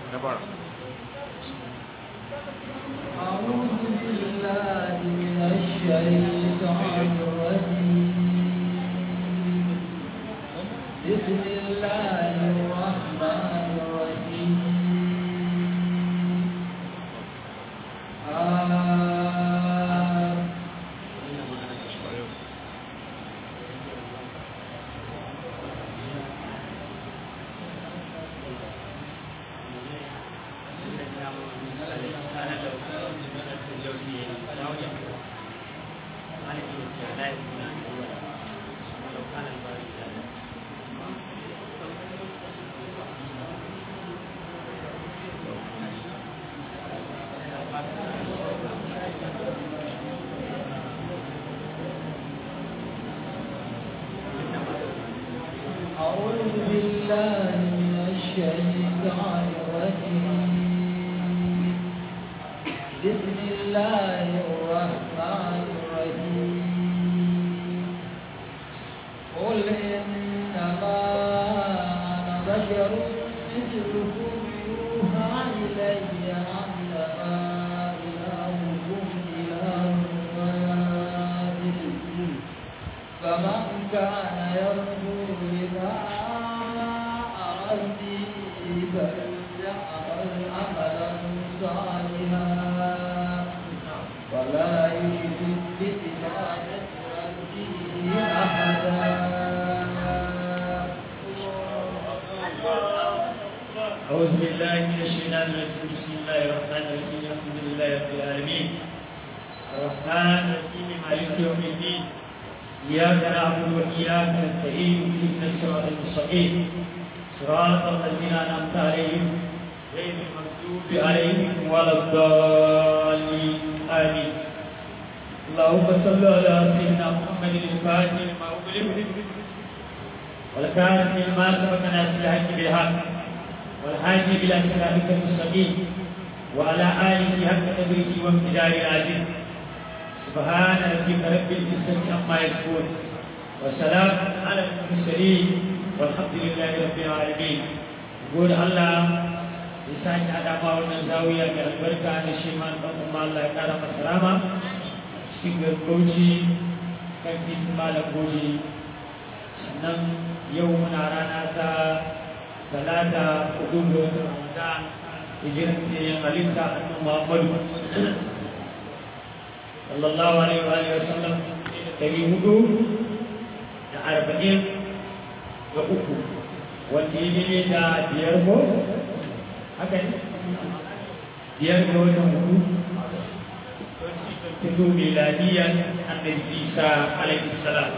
أعوذ بالله من الشيطان الرجيم بسم الله الرحمن الرحيم آه أعوذ بالله من الشيطان الرجيم بسم الله الرحمن الرحيم قل إنما أنا بشر مثلكم يوحى إلي أنما إلهكم إله واحد فمن كان يرجو لقاء ربه فليعمل عملا صالحا ولا يشرك بعبادة ربه أحدا أعوذ بالله من الشيطان الرجيم بسم الله الرحمن الرحيم الحمد لله رب العالمين الرحمن الرحيم مالك يوم الدين إياك نعبد وإياك نستعين اهدنا الصراط المستقيم صراط الذين أنعمت عليهم غير المغضوب عليهم ولا الضالين آمين اللهم صل على سيدنا محمد الفاتح لما أغلق والكافر لما سبق ناس الحق بالحق والحاج إلى صراطك المستقيم وعلى آله حق قدره وامتدار العزيز سبحان ربك رب العزة عما يصفون وسلام على المرسلين والحمد لله رب العالمين يقول الله يساك على ما ونزاوية كالبركة عن الشيمان أم الله كرم السلامة شكر قوتي كان في سمال قوتي sannan yau muna rana ta talata hudu ga watan ramadan hijiran yin halitta annabi muhammadu sallallahu alaihi wa alihi wa sallam dari hudu da arba'in da uku wanda ya ne da biyar ko haka ne biyar ga watan hudu hudu miladiyan annabi isa alaihi salam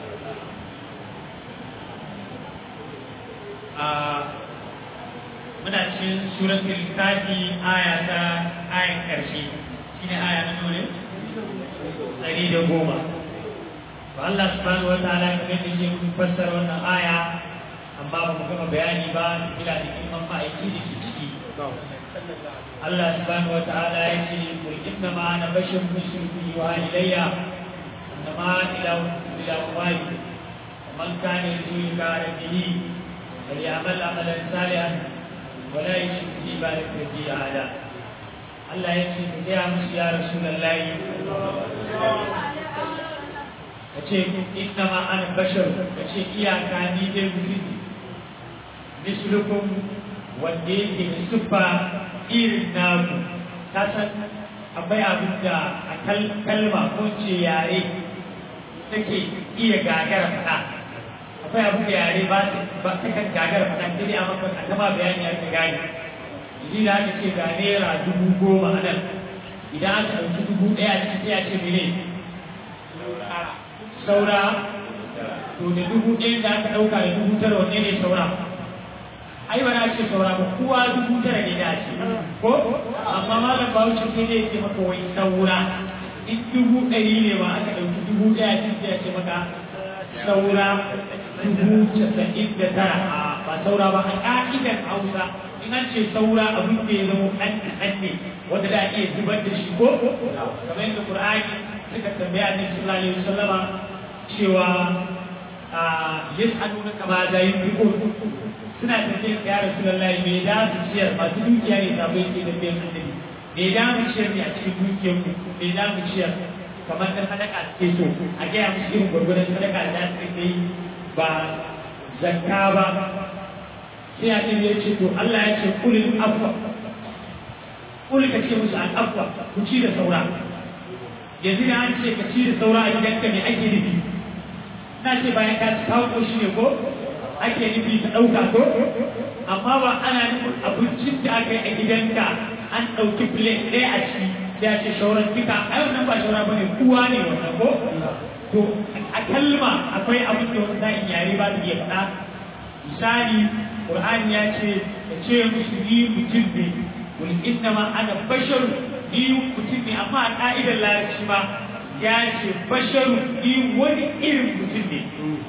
a muna cikin suratul kafi aya ta ayan karshe shine aya na dole ɗari da goma ba Allah subhanahu wa ta'ala kamar da ke mun fassara wannan aya amma ba mu gama bayani ba kila da kiman ma'aiki da ke ciki Allah subhanahu wa ta'ala ya ce kul inna ma ana basharun mushriku wa ilayya annama ilahu ilahu wahid man kana yarju liqa rabbih فليعمل عملا صالحا ولا يشرك بعبادة ربه أحدا Allah ya ce ka gaya musu ya rasu lallahi ka ce inna ma ana bashar ka ce iyaka ni dai mutum mislukum wanda yake da siffa irin naku ta san akwai abin da a kalma ko ce yare take iya gagara faɗa akwai abin da yare ba ta kan gagara faɗa sai dai a maka a tama bayani aka gane idan da aka ce ga naira dubu goma a nan idan aka ɗauki dubu ɗaya cikin sai a ce mene saura to da dubu ɗaya da aka ɗauka da dubu tara wanne ne saura ai ba na ce saura ba kowa dubu tara ne da ce ko amma malam bawucin sai dai ce maka wai saura in dubu ɗari ne ba aka ɗauki dubu ɗaya cikin sai a ce maka saura dubu casa'in da tara ba saura ba a ƙa'idar hausa in an ce saura abin da ya zama ɗan kaɗan ne wanda da iya zubar da shi ko kamar yadda Qur'ani suka tambaya ne sallallahu alaihi wasallama cewa yas'aluna kama da yunfiqun suna tafiya ya rasulullahi me da su ciyar masu dukiya ne sabo yake da bayan annabi me da mu ciyar ne a cikin dukiyar ku me da mu ciyar kamar da sadaka ce so a gaya musu irin gwargwadon sadaka da za su yi ba zakka ba sai a ɗin ya ce to Allah ya ce kulin afwa kulin ka ce musu an afwa ku ci da saura yanzu da an ce ka ci da saura a gidanka me ake nufi na ce bayan ka ci kawo shi ne ko ake nufi ka ɗauka ko amma ba ana nufin abincin da aka yi a gidanka an ɗauki plate ɗaya a ciki da ya ce shauran duka ai wannan ba shaura bane kuwa ne wannan ko to a kalma akwai abin da wani sa'in yare ba su iya faɗa misali Qur'ani ya ce ka ce musu ni mutum ne wal inna ma ana basharu ni mutum ne amma a ka'idar larabci ma ya ce basharu ni wani irin mutum ne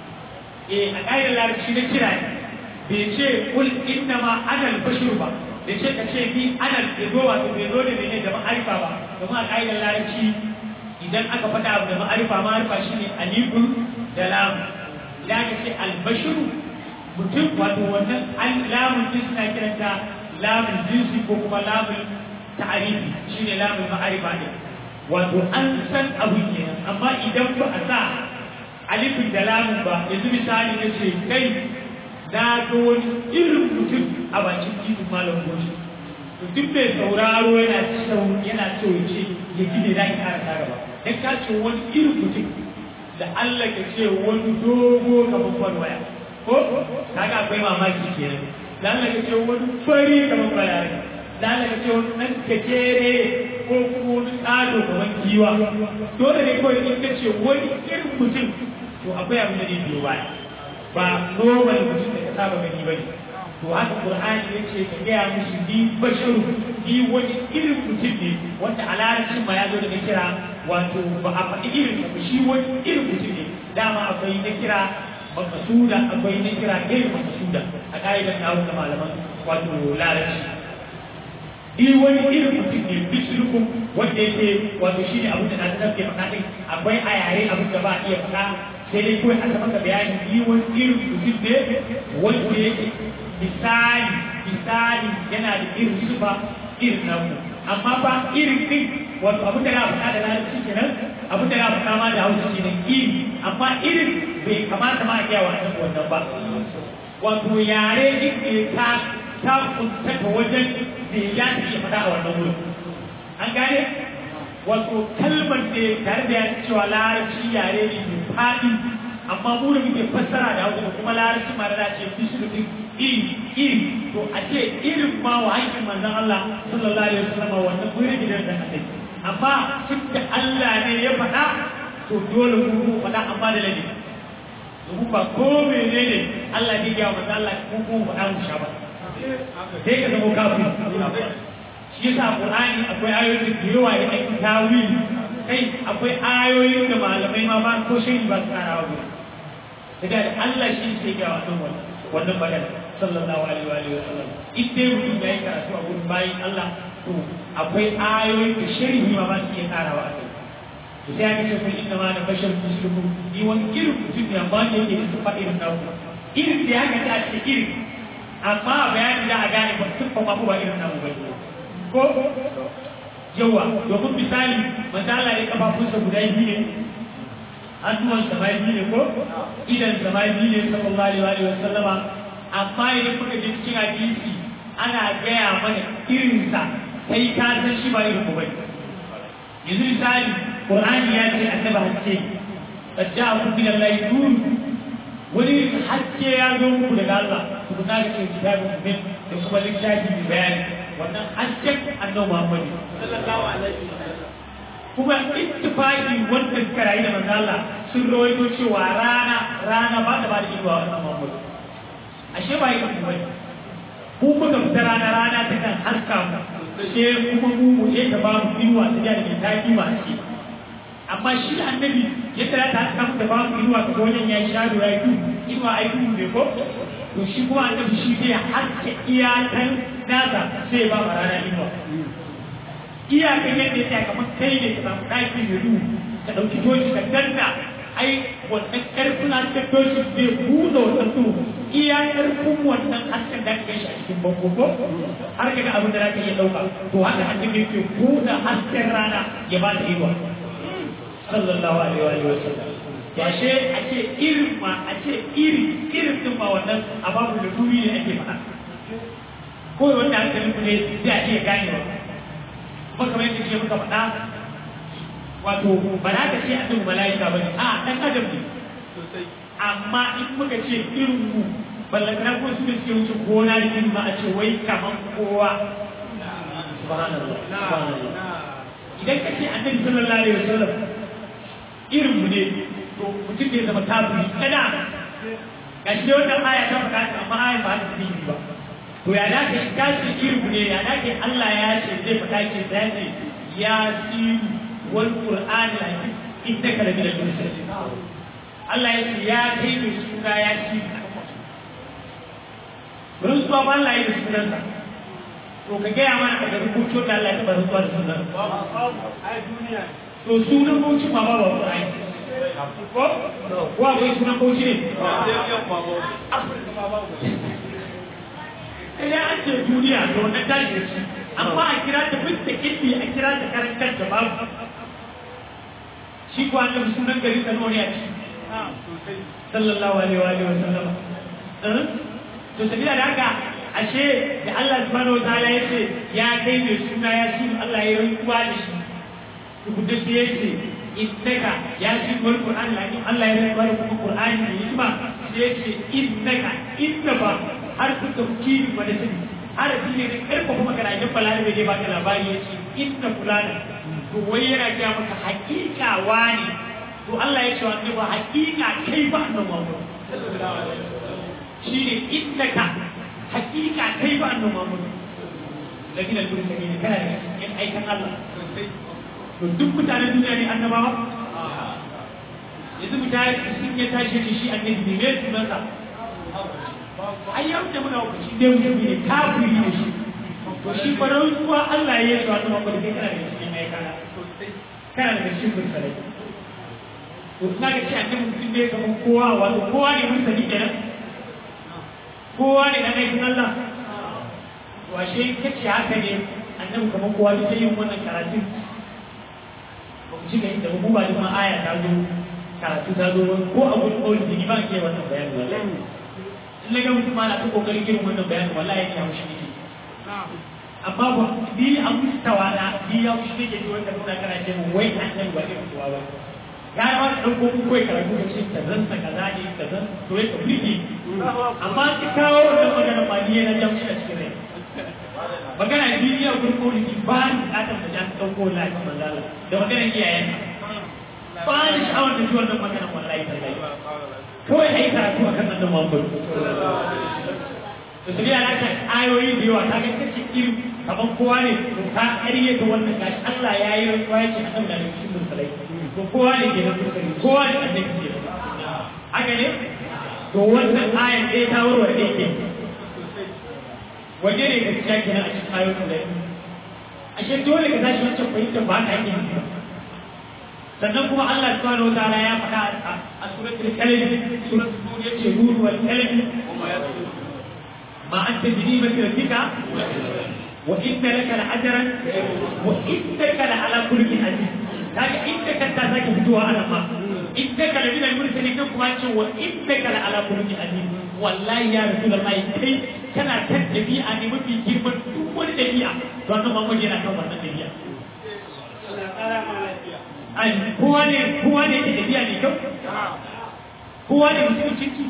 eh a ka'idar larabci na kira ne bai ce kul inna ma ana basharu ba da ce ka ce ni ana bai zo wato bai zo da ne da ma'arifa ba domin a ka'idar larabci idan aka faɗa abu da ma'arifa ma'arifa shine alifun da lamu idan aka ce albashiru mutum wato wannan lamun din suna kiranta lamun jinsi ko kuma lamun ta'arifi shine lamun ma'arifa ne wato an san abu kenan amma idan ba a sa alifin da lamun ba yanzu misali na ce kai na ga wani irin mutum a bakin titin malam goshi to duk mai sauraro yana cewa yana so ya ce ya ji ne za ki kara tara ba dan ka ce wani irin mutum da Allah ka ce wani dogo kamar kwalwaya ko kaga akwai mamaki kenan dan Allah ka ce wani fari kamar bayani dan Allah ka ce wani dan gajere ko kuma wani tsado kamar giwa dole ne kawai in ka ce wani irin mutum to akwai abin da zai biyo baya ba normal mutum da ka saba gani ba ne to haka qur'ani ya ce ka gaya musu ni basharu ni wani irin mutum ne wanda a larabcin ma ya zo da kira wato ba a faɗi irin ba shi wani irin mutum ne dama akwai na kira makasuda akwai na kira irin makasuda a ka'idar nawo da malaman wato larabci ni wani irin mutum ne bishirukun wanda yake wato shi ne abin da na tafi faɗa ɗin akwai a yare abin da ba a iya faɗa sai dai kawai aka maka bayani ni wani irin mutum ne wanda yake misali misali yana da irin sifa irin namu amma ba irin din wato abin da na faɗa da larabci kenan abin da na faɗa ma da hausa kenan iri amma irin bai kamata ma a gaya wa annabi wannan ba wato yare din ne ta ta kuntata wajen da ya iya faɗa a wannan wurin an gane wato kalmar da tare da ya cewa larabci yare ne mai faɗi amma mu da muke fassara da hausa kuma larabci ma da ce bisu iri iri to a ce irin ma wa hankin manzon Allah sallallahu alaihi wasallam wannan gurin gidan da aka amma tun da Allah ne ya faɗa to dole mu mu faɗa amma da ladabi domin ba ko menene Allah ne ya manzon Allah ko ko faɗa mu sha ba sai ka zama kafin shi yasa Qur'ani akwai ayoyin da yawa da ake tawili kai akwai ayoyin da malamai ma ba ko shi ba su karawa ba daga Allah shi sai ya wannan wannan magana sallallahu alaihi wa alihi wasallam in dai mutum ya yi karatu a wurin bayin Allah to akwai ayoyi da sharhi ma ba su iya karawa a kai to sai aka ce kun inna ma na bashar muslimu ni wani irin mutum ne amma ne yake da sufa irin naku irin da haka ta ce irin amma bayani da a gane ba sufa ma ba irin namu ba ko yawa domin misali manzo Allah ya kafafunsa guda biyu ne hannuwan samai biyu ne ko idan samai biyu ne sallallahu alaihi wa sallama amma idan muka je cikin hadisi ana gaya mana irinsa kai ka san shi ba irin mu bane yanzu misali qur'ani ya ce annaba hakke qad ja'akum min allahi nur wani hakke ya zo muku daga Allah ku na ga cikin kitabun min da kuma littafi mai bayani wannan hakken annabi Muhammad sallallahu alaihi wasallam kuma ittifaqi wanda suka rayu da manzo Allah sun rawaito cewa rana rana ba ta ba da ido wannan Muhammad ashe ba yi kuma bane ku muka fita rana rana ta kan haska mu sai kuma mu mu je ta ba mu inuwa ta da mai taki ma ce amma shi annabi ya tara ta haska mu ta ba mu inuwa ta wajen ya shado ya yi inuwa ai ku ne ko to shi kuma annabi shi zai haske iyakan nasa sai ba mu rana inuwa iyakan yadda ya kamar kai ne ka samu ɗaki mai duhu ka ɗauki toshi ka danna ai wannan ƙarfin an ka toshi zai buɗe wannan duhu iya ƙarfin wannan hasken da aka shi a cikin bango ko har kaga abin da zaka iya ɗauka to haka annabi yake buɗe hasken rana ya ba ta ido sallallahu alaihi wa sallam ya she a ce irin ma a ce iri irin din ma wannan a babu da dumi ne ake faɗa ko wanda hankalin ku ne sai a iya ganewa kuma kamar yadda ke muka faɗa wato ba za ka ce annabi mala'ika ba ne a ɗan adam ne amma in muka ce irin mu ballantana ko su da suke wuce gona da ma a ce wai kaman kowa subhanallah subhanallah idan ka ce annabi sallallahu alaihi wasallam irin mu ne to mutum ne zama kafiri kada ga shi wannan aya ta faɗa amma aya ba ta cikin ba to ya da ka ka ce irin mu ne ya da ke Allah ya ce zai faɗa ke zai ce ya siru wal qur'ani lakin innaka la min al-mursalin Allah ya ce ya kai mai suna ya ci rantsuwa ba Allah ya yi da sunansa to ka gaya mana daga rubutun da Allah ya taɓa rantsuwa da sunan to sunan bauchi ma ba ba ku ai ko ko akwai sunan bauchi ne idan an ce duniya to wannan tashi da shi amma a kira ta fitta kindi a kira ta karantar da babu shi ko annabi sunan gari ta nori a ciki sallallahu alaihi wa alihi wa sallam to sabila da haka ashe da Allah subhanahu wa ta'ala ya ce ya kai mai suna ya shi Allah ya rantsuwa da shi rubuta sai ya ce innaka ya shi wal qur'an lakin Allah ya rantsuwa da kuma qur'ani ne hikima sai ya ce innaka inna ba har ku tafkiri wa da sani harafi ne da karfa kuma kana idan balarabe ne baka labari ya ce inna fulana to wai yana ga maka hakika wani to Allah ya ce wa annabi hakika kai ba annabi Muhammad shine innaka hakika kai ba annabi Muhammad lakin al-mursalin kana da cikin aikan Allah to duk mutanen duniya ne annabawa yanzu mutane sun ya tashi da shi annabi ne me sunansa ai yau da muna hukunci ne mutum ne kafiri ne shi to shi farar zuwa Allah ya yi su annabi Muhammad kai kana da cikin aikan kana da cikin mursalai to na ga ce annabi mutum ne kamar kowa wato kowa ne mursali kenan kowa ne dan aikin Allah to ashe kace haka ne annabi kamar kowa duk yin wannan karatun ba ku cika inda mu ba duk ma aya ta zo karatu ta zo ko a gurin kawai da ni ba ke wannan bayani wallahi in na ga mutum ma na ta kokarin irin wannan bayani wallahi ya haushi nake amma ba ni a mustawa na ni ya haushi nake ji wanda muna kana ce mu wai annabi ba irin kowa ba ya ma ka ɗauko ku kawai karatu da ce ka zanta ka zaɗe ka zan to ya ka birge amma ki kawo wannan magana ba ni yana jan shi a cikin rai magana biyu ya gurin kawai ba ni bukatar da jan ɗauko lafi manzala da maganar iyayen ba ni sha'awar da ji wannan maganar wallahi tallahi kawai ai karatu a kan annabi Muhammad to sai ya ta ayoyi da yawa ta ga kace irin kaman kowa ne to ka ƙarye da wannan gashi Allah ya yi rantsuwa ya ce annabi da cikin mursalai to kowa ne ke nan mursali kowa ne annabi ke haka ne to wannan ayan ɗaya ta warware ɗaya ke waje ne gaskiya kenan a cikin ayoyin da ashe dole ka tashi wancan fahimtar ba ka yi sannan kuma Allah subhanahu wataala ya faɗa a suratul kalam suratul nur yace nur wal kalam ma anta bi ni'mati rabbika wa inna laka la'ajran wa innaka la'ala khuluqin azim kaga innaka ta sake fitowa ana ma innaka la min al-mursalin kuma ce wa innaka la'ala khuluqin azim wallahi ya rasulullahi kai kana kan dabi'a ne mafi girman duk wani dabi'a to annabi Muhammad yana kan wannan dabi'a ai kowa ne kowa ne ke tafiya ne kyau kowa ne mutum ciki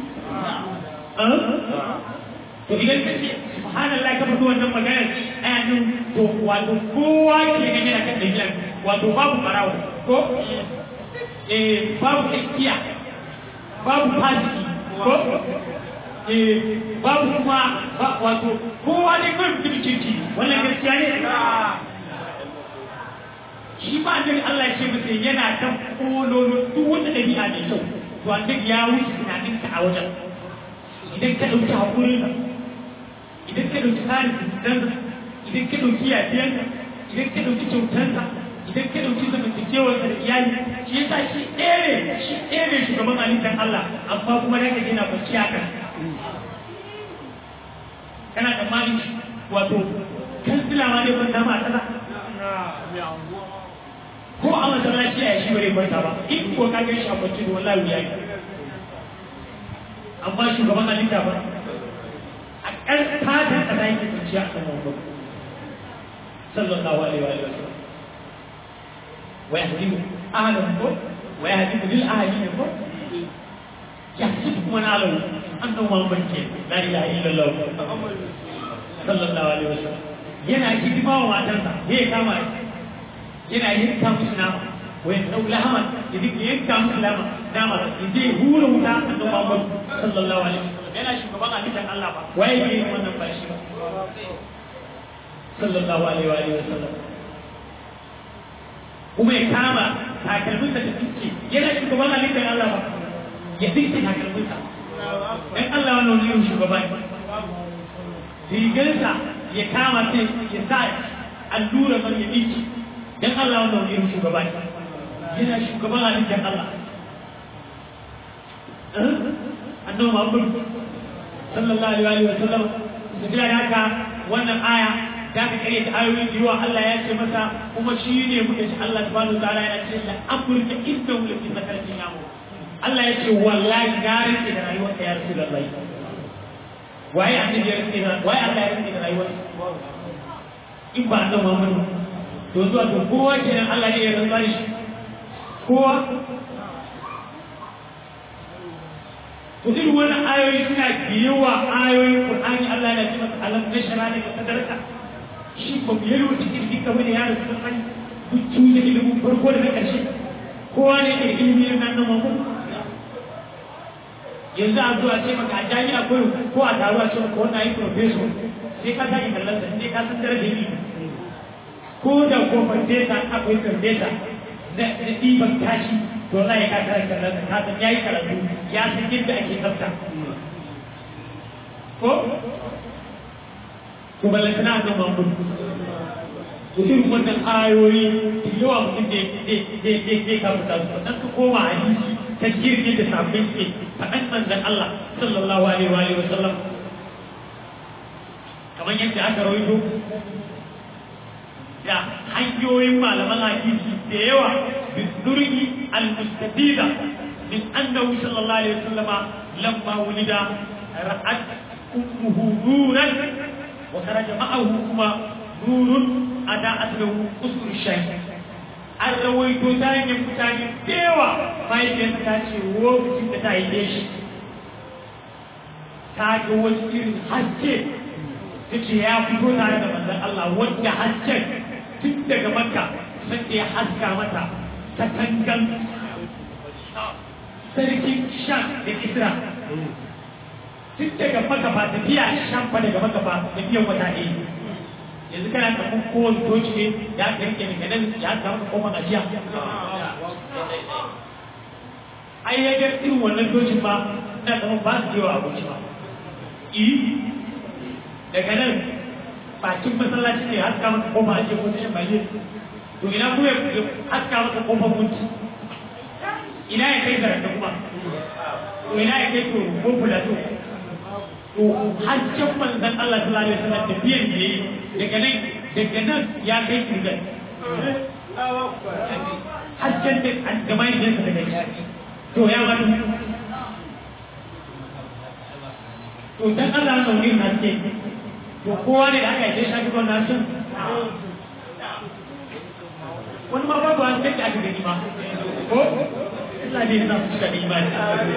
to idan ka ce subhanallah ka fito wannan magana aya nan to wato kowa ke gani da kan tafiya wato babu barawo ko eh babu tsakiya babu fasiki ko eh babu kuma wato kowa ne kan mutum ciki wannan gaskiya ne shi ba annabi Allah ya ce masa yana ta kololo duk wanda dabi'a mai kyau to annabi ya wuce tunanin ka a wajen idan ka dauki hakurin ka idan ka dauki tsarin dan idan ka dauki yafiyan ka idan ka dauki kyautar ka idan ka dauki zamantakewar ka da iyali shi yasa shi ɗaya ne shi ɗaya ne shugaban halittar Allah amma kuma da ka yana kwanciya kan kana da mani wato kansila ma dai kwanta ma a kaza ko a masallaci a shi bare kwanta ba in ko ka gan shi a kwanci da wallahi wuya yi amma shugaban halitta ba a ƙarƙatar ƙasa yake kwanciya a kan wanda sallallahu alaihi wa sallam wa yahdimu ahlan ko wa yahdimu lil ahlin ko yahdimu kuma na lahu annahu muhammad ke la ilaha illallah sallallahu alaihi wa sallam yana hidima wa matarsa ya kama yana yanka musu nama wa yanzu lahaman ya duk yanka musu nama nama ya je hura wuta annabi muhammad sallallahu alaihi wa sallam yana shugaban halittar Allah ba waye ke yin wannan ba shi ba sallallahu alaihi wa alihi wasallam kuma ya kama takalminsa da tsinci yana shugaban halittar Allah ba ya tsinci takalminsa dan Allah wannan wani yin shugaba ne rigarsa ya kama sai ya sa allura man ya tsinci dan Allah wannan wani yin shugaba ne yana shugaban halittar Allah annabi Muhammad sallallahu alaihi wa sallam su jira haka wannan aya da ka kare ta ayoyi da yawa Allah ya ce masa kuma shi ne muka ci Allah subhanahu wa ta'ala yana ce la amurka inda mu lafi sakarcin yamu Allah ya ce wallahi na rike da rayuwar ka ya rasulullahi waye annabi ya rike da waye Allah ya rike da rayuwar in ba annabi Muhammad to zuwa to kowa kenan Allah ne ya rantsa shi kowa to irin wannan ayoyi suna yawa ayoyin Qur'ani Allah ya ce masa alam nashara ne ka sadarka shi ba mu yalwa cikin duka wani yaro sun san hujju da ilimin farko da na ƙarshe kowa ne ke ilimi na nan mako yanzu a zuwa ce maka a jami'a ko ko a taro a ce maka wannan yi professor sai ka sake kallon sa sai ka san darajar ilimi ko da ko fandesa akwai fandesa na ɗiban tashi to Allah ya kasa kallon sa ka san yayi karatu ya san yadda ake tsafta ko to ballantana a nan mamun mutum wannan ayoyi da yawa mutum da zai kafa ta su dan ka koma hadisi ta jirgin da sabbin ke faɗan manzan Allah sallallahu alaihi wa alihi wa sallam kamar yadda aka rawaito da hanyoyin malaman hadisi da yawa bidurgi al-mustafida min annahu sallallahu alaihi wa sallama lamma wulida ra'at ummuhu nuran وخرج معه كما نور أداءت له أسر الشيء an rawaito ta hanyar mutane da yawa mahaifiyarsa ta ce lokacin da ta haife shi ta ga wasu irin haske ta ce ya fito tare da manzon Allah wanda hasken tun daga makka sai da ya haska mata ta tangan sarkin shan da isra tun daga maka ba tafiya shan fa daga maka ba tafiyan wata ɗaya yanzu kana kafin kowane toci ne ya ka rike daga nan ya ka maka koma gajiya ai ya ga irin wannan tocin ba na kama ba su yawa abinci ba i daga nan bakin masallaci ne haska maka koma ajiye ko tashin bayyana to ina kuma ya haska maka kofar munci ina ya kai garanta kuma to ina ya kai to ko fulato to hajjan manzan Allah sallallahu alaihi wasallam tafiyar da yayi daga nan daga nan ya kai kirgan hajjan da da mai da daga shi to ya ma to dan Allah na wani haske to kowa ne da aka yi shi ko na sun wani ma babu an take aka gani ma ko Allah ne ya sa su cika da imani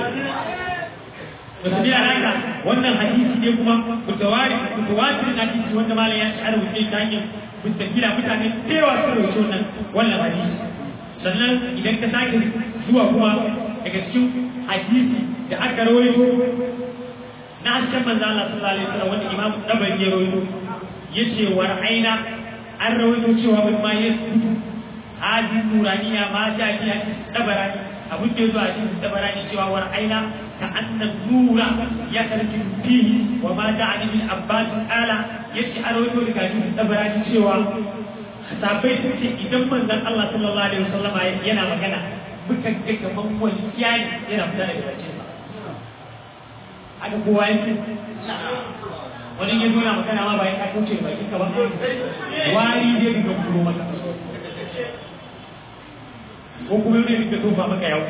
wasu biya haka wannan hadisi ne kuma mutawari mutawatir hadisi wanda malam ya ci arwuce ta hanyar mustakila mutane da yawa sun rauce wannan wannan hadisi sannan idan ka sake zuwa kuma daga cikin hadisi da aka rawaito na hasken manzo Allah sallallahu alaihi wasallam wanda Imam Tabari ya rawaito yace war aina an rawaito cewa bin ma yasbutu hadin nuraniya ma ta fi hadisi tabarani abin da yazo a cikin tabarani cewa war aina كأن النور يخرج فيه وما دعني من عباس قال يجي أروي لك أن تبراني سوى sabai sun ce idan manzon Allah sallallahu alaihi wasallam yana magana muka ga kaman wani kiyani yana fita daga bakin sa aka kowa yake wani ya zo na magana ma bayan ka kauce da bakin ka ba wari zai dinga kuro maka ko kuma zai dinga tofa maka yau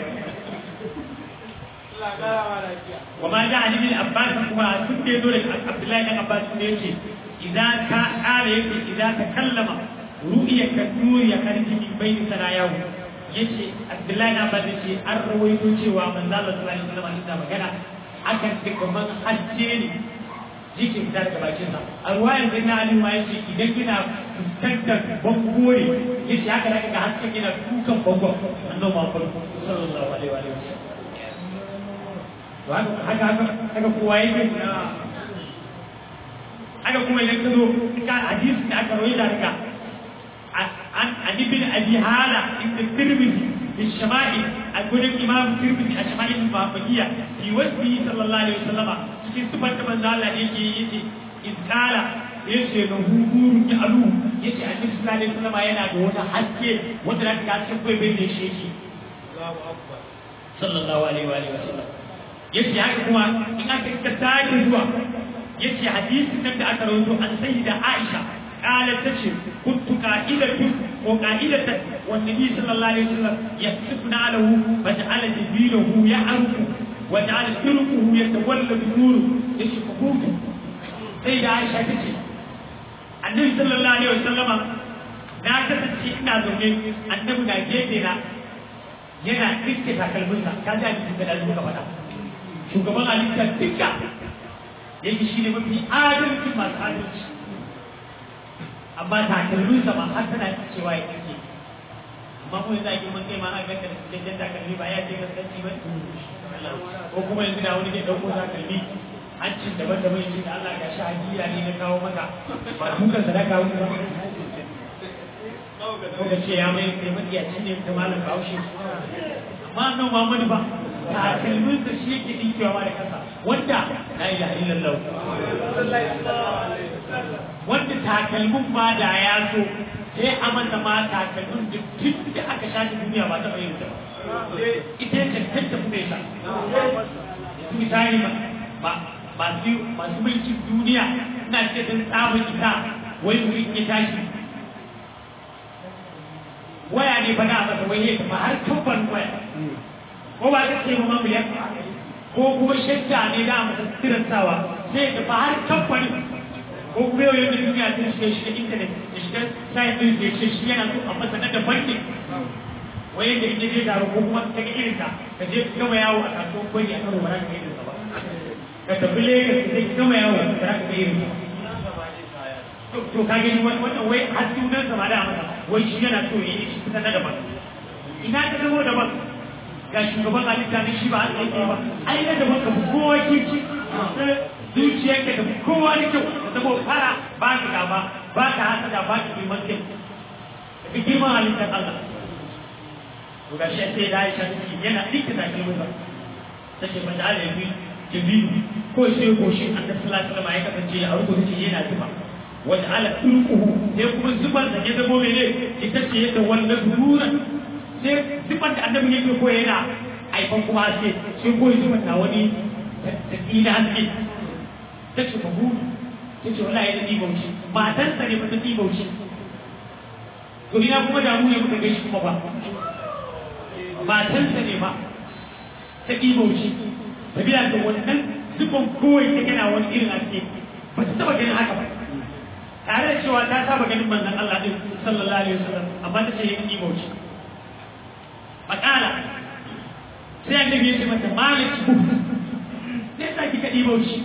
وما جاء عن ابن عباس كما كنت يقول عبد الله بن عباس يقول إذا قال إذا تكلم رؤيا كالنور يخرج من بين ثناياه yace Abdullahi na ba ce an rawaito cewa manzo Allah sallallahu alaihi wasallam inda magana akan ce kaman hajje ne yake fita daga bakin sa a ruwayan sai na Ali ma yace idan kina fuskantar bango ne yace haka da ga hasken kina dukan bango annabi Muhammad sallallahu alaihi wasallam haka haka haka kowa yake haka kuma idan ka zo ka hadisi da aka rawaita daga an an ibn abi hala ibn tirmidhi fi shama'il a gurin imam tirmidhi a shama'il muhammadiyya fi wasfi sallallahu alaihi wasallama cikin sifar da manzo Allah yake yace in kala yace na hurun ya alu yace annabi sallallahu alaihi wasallama yana da wata haske wanda da ka cikin kai bai da shi yake sallallahu alaihi wa sallam yace haka kuma in aka ka sake zuwa yace hadisin nan da aka rawaito an sayyida Aisha qalat tace kuntu qa'idatu ko qa'idatan wan nabi sallallahu alaihi wasallam yasifna lahu fa ja'ala jibilahu ya'rufu wa ja'ala turquhu yatawalladu nuru yace kukutu sayyida Aisha tace annabi sallallahu alaihi wasallama na kasance ina zaune annabi na gefe na yana ɗinke takalminsa ka ji a cikin da ɗazu ka faɗa shugaban halitta duka yake shi ne mafi adalci masu adalci amma takalminsa ma har tana cewa ya ɗinke amma mu yanzu a girman kai ma a ganka da cikakken takalmi ba ya ce gaskanci ba ko kuma yanzu da wani ke ɗauko takalmi hancin daban daban yake da Allah ga shi hadiya ne na kawo maka ba dukan sadaka wani ba ko da ce ya mai kai madiyaci ne da malam bahaushe amma nan Muhammadu ba takalmin sa shi yake dinkewa da kansa wanda la ilaha illallah wanda takalmin ma da ya so sai a masa ma takalmin da tun da aka shafi duniya ba ta bayyana ba ita ce tanta kuma yasa su misali ba masu masu mulkin duniya ina ce don tsabin ita wai mutum ya tashi waya ne fa da masa wai ya tafi har kamfan waya ko ba ta ce ma miliyan ko kuma shadda ne da masa tirantawa sai ya tafi har kamfanin ko kuma yau yadda duniya ta shiga shiga intanet da shiga sayin din da ya ce shi yana so a masa na daban ne wai yadda in je taro ko kuma ta ga irinsa ka je ka gama yawo a kasuwan kwani a karo ba za ka ga irinsa ba ka tafi Lagos ka je ka gama yawo ba za ka ga irinsa to ka gani wannan wai har sunan sa ma da masa wai shi yana so ya yi shi kusa na daban ina ta zama daban ga shugaban halitta ne shi ba an tsaye ba ai na daban ka fi kowa kirki zuciyarka da kowa da kyau ka zama fara ba ka gaba ba ka hasada ba ka girman kai ka fi girman halittar Allah to ga shi sai da Aisha take yana dinka da kalmar ba take ba da alabi jabiru ko sai goshin Annabi sallallahu alaihi wasallam ya kasance a rubuta ce yana zuba wanda ala turkuhu sai kuma zubar da ya zamo mene ita ce yadda wanda zururan sai zubar da annabi yake ko yana aifan kuma haske sai ko zubar da wani tsina haske ta ce ba gudu ta ce wallahi da ɗibauci matansa ne ba ta ɗibauci to ina kuma damu ya muka gaishe kuma ba matansa ne ba ta ɗibauci sabila da wannan zuban kowai ta gana wani irin haske ba ta taɓa ganin haka ba tare da cewa ta saba ganin manzon Allah din sallallahu alaihi wasallam amma ta ce yin imauci makala sai annabi ya ce mata maliki ku sai ta kika imauci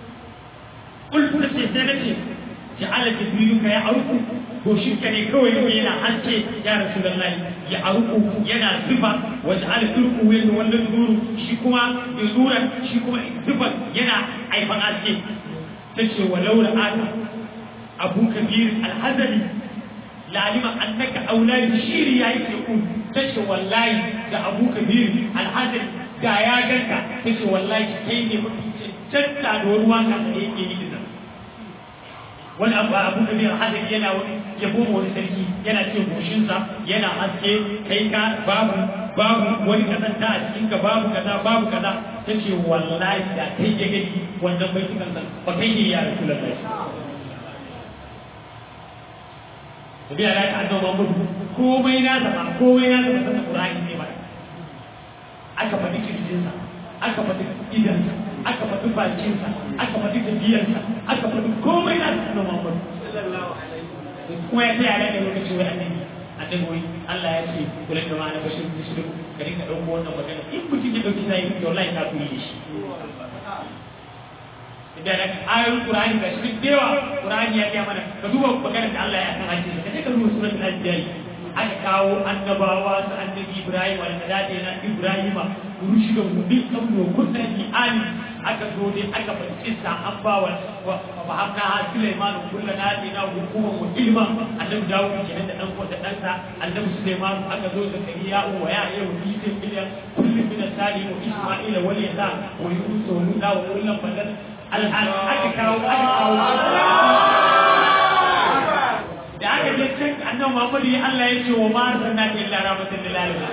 kullu da sai ta ce ja'ala jibrilu ka ya auku ko shi ka ne kawai ne yana hance ya rasulullahi ya auku yana zuba wa ja'ala turku yana wannan zuru shi kuma zuran shi kuma zuba yana aifan aske tace walau ra'ata abu kabir alhazali lalima annaka auladi shiri yayi ke ku tace wallahi da abu kabir alhazali da ya ganka tace wallahi kai ne mafi cancanta da wani waka da yake yi dinnan wani abu abu kabir alhazali yana wani yabo wani sarki yana ce goshinsa yana haske kai ka babu babu wani kazanta a cikin ka babu kaza babu kaza ta ce wallahi da kai ya gani wannan bai cikin san ba kai ne ya rasu lallai da biya da aka annabawa mutu komai na zama komai na zama sanin Qur'ani ne ba aka faɗi kirjinsa aka faɗi idansa aka faɗi bakinsa aka faɗi tafiyarsa aka faɗi komai na sanin Muhammad kuma ya tsaya da lokaci wai annabi annabi wai Allah ya ce kula da ma'ana bashir bishir ka dinga ɗauko wannan magana in mutum ya ɗauki sai to wallahi ka kuyi shi da da ayoyin Qur'ani ga shi da yawa Qur'ani ya ga mana ka duba maganar da Allah ya san hadisi ka je ka duba suratul anbiya aka kawo annabawa su annabi Ibrahim wal kadade na Ibrahima rushi da gudu kan kunna ni ani aka zo dai aka fahimci sa an ba wa wa hamna ha Sulaiman kullu na dina hukuman wa ilma annabi Dawud kenan da dan da dan sa annabi Sulaiman aka zo da kariya wa ya ya wuce biliyan kullu min sali wa Isma'ila wal yasa wa Yunus wa Nuda wa kullu badal al'an aka kawo aka kawo da aka je can annabi Muhammad ya Allah ya ce wa ma arsalnaka illa rahmatan lil alamin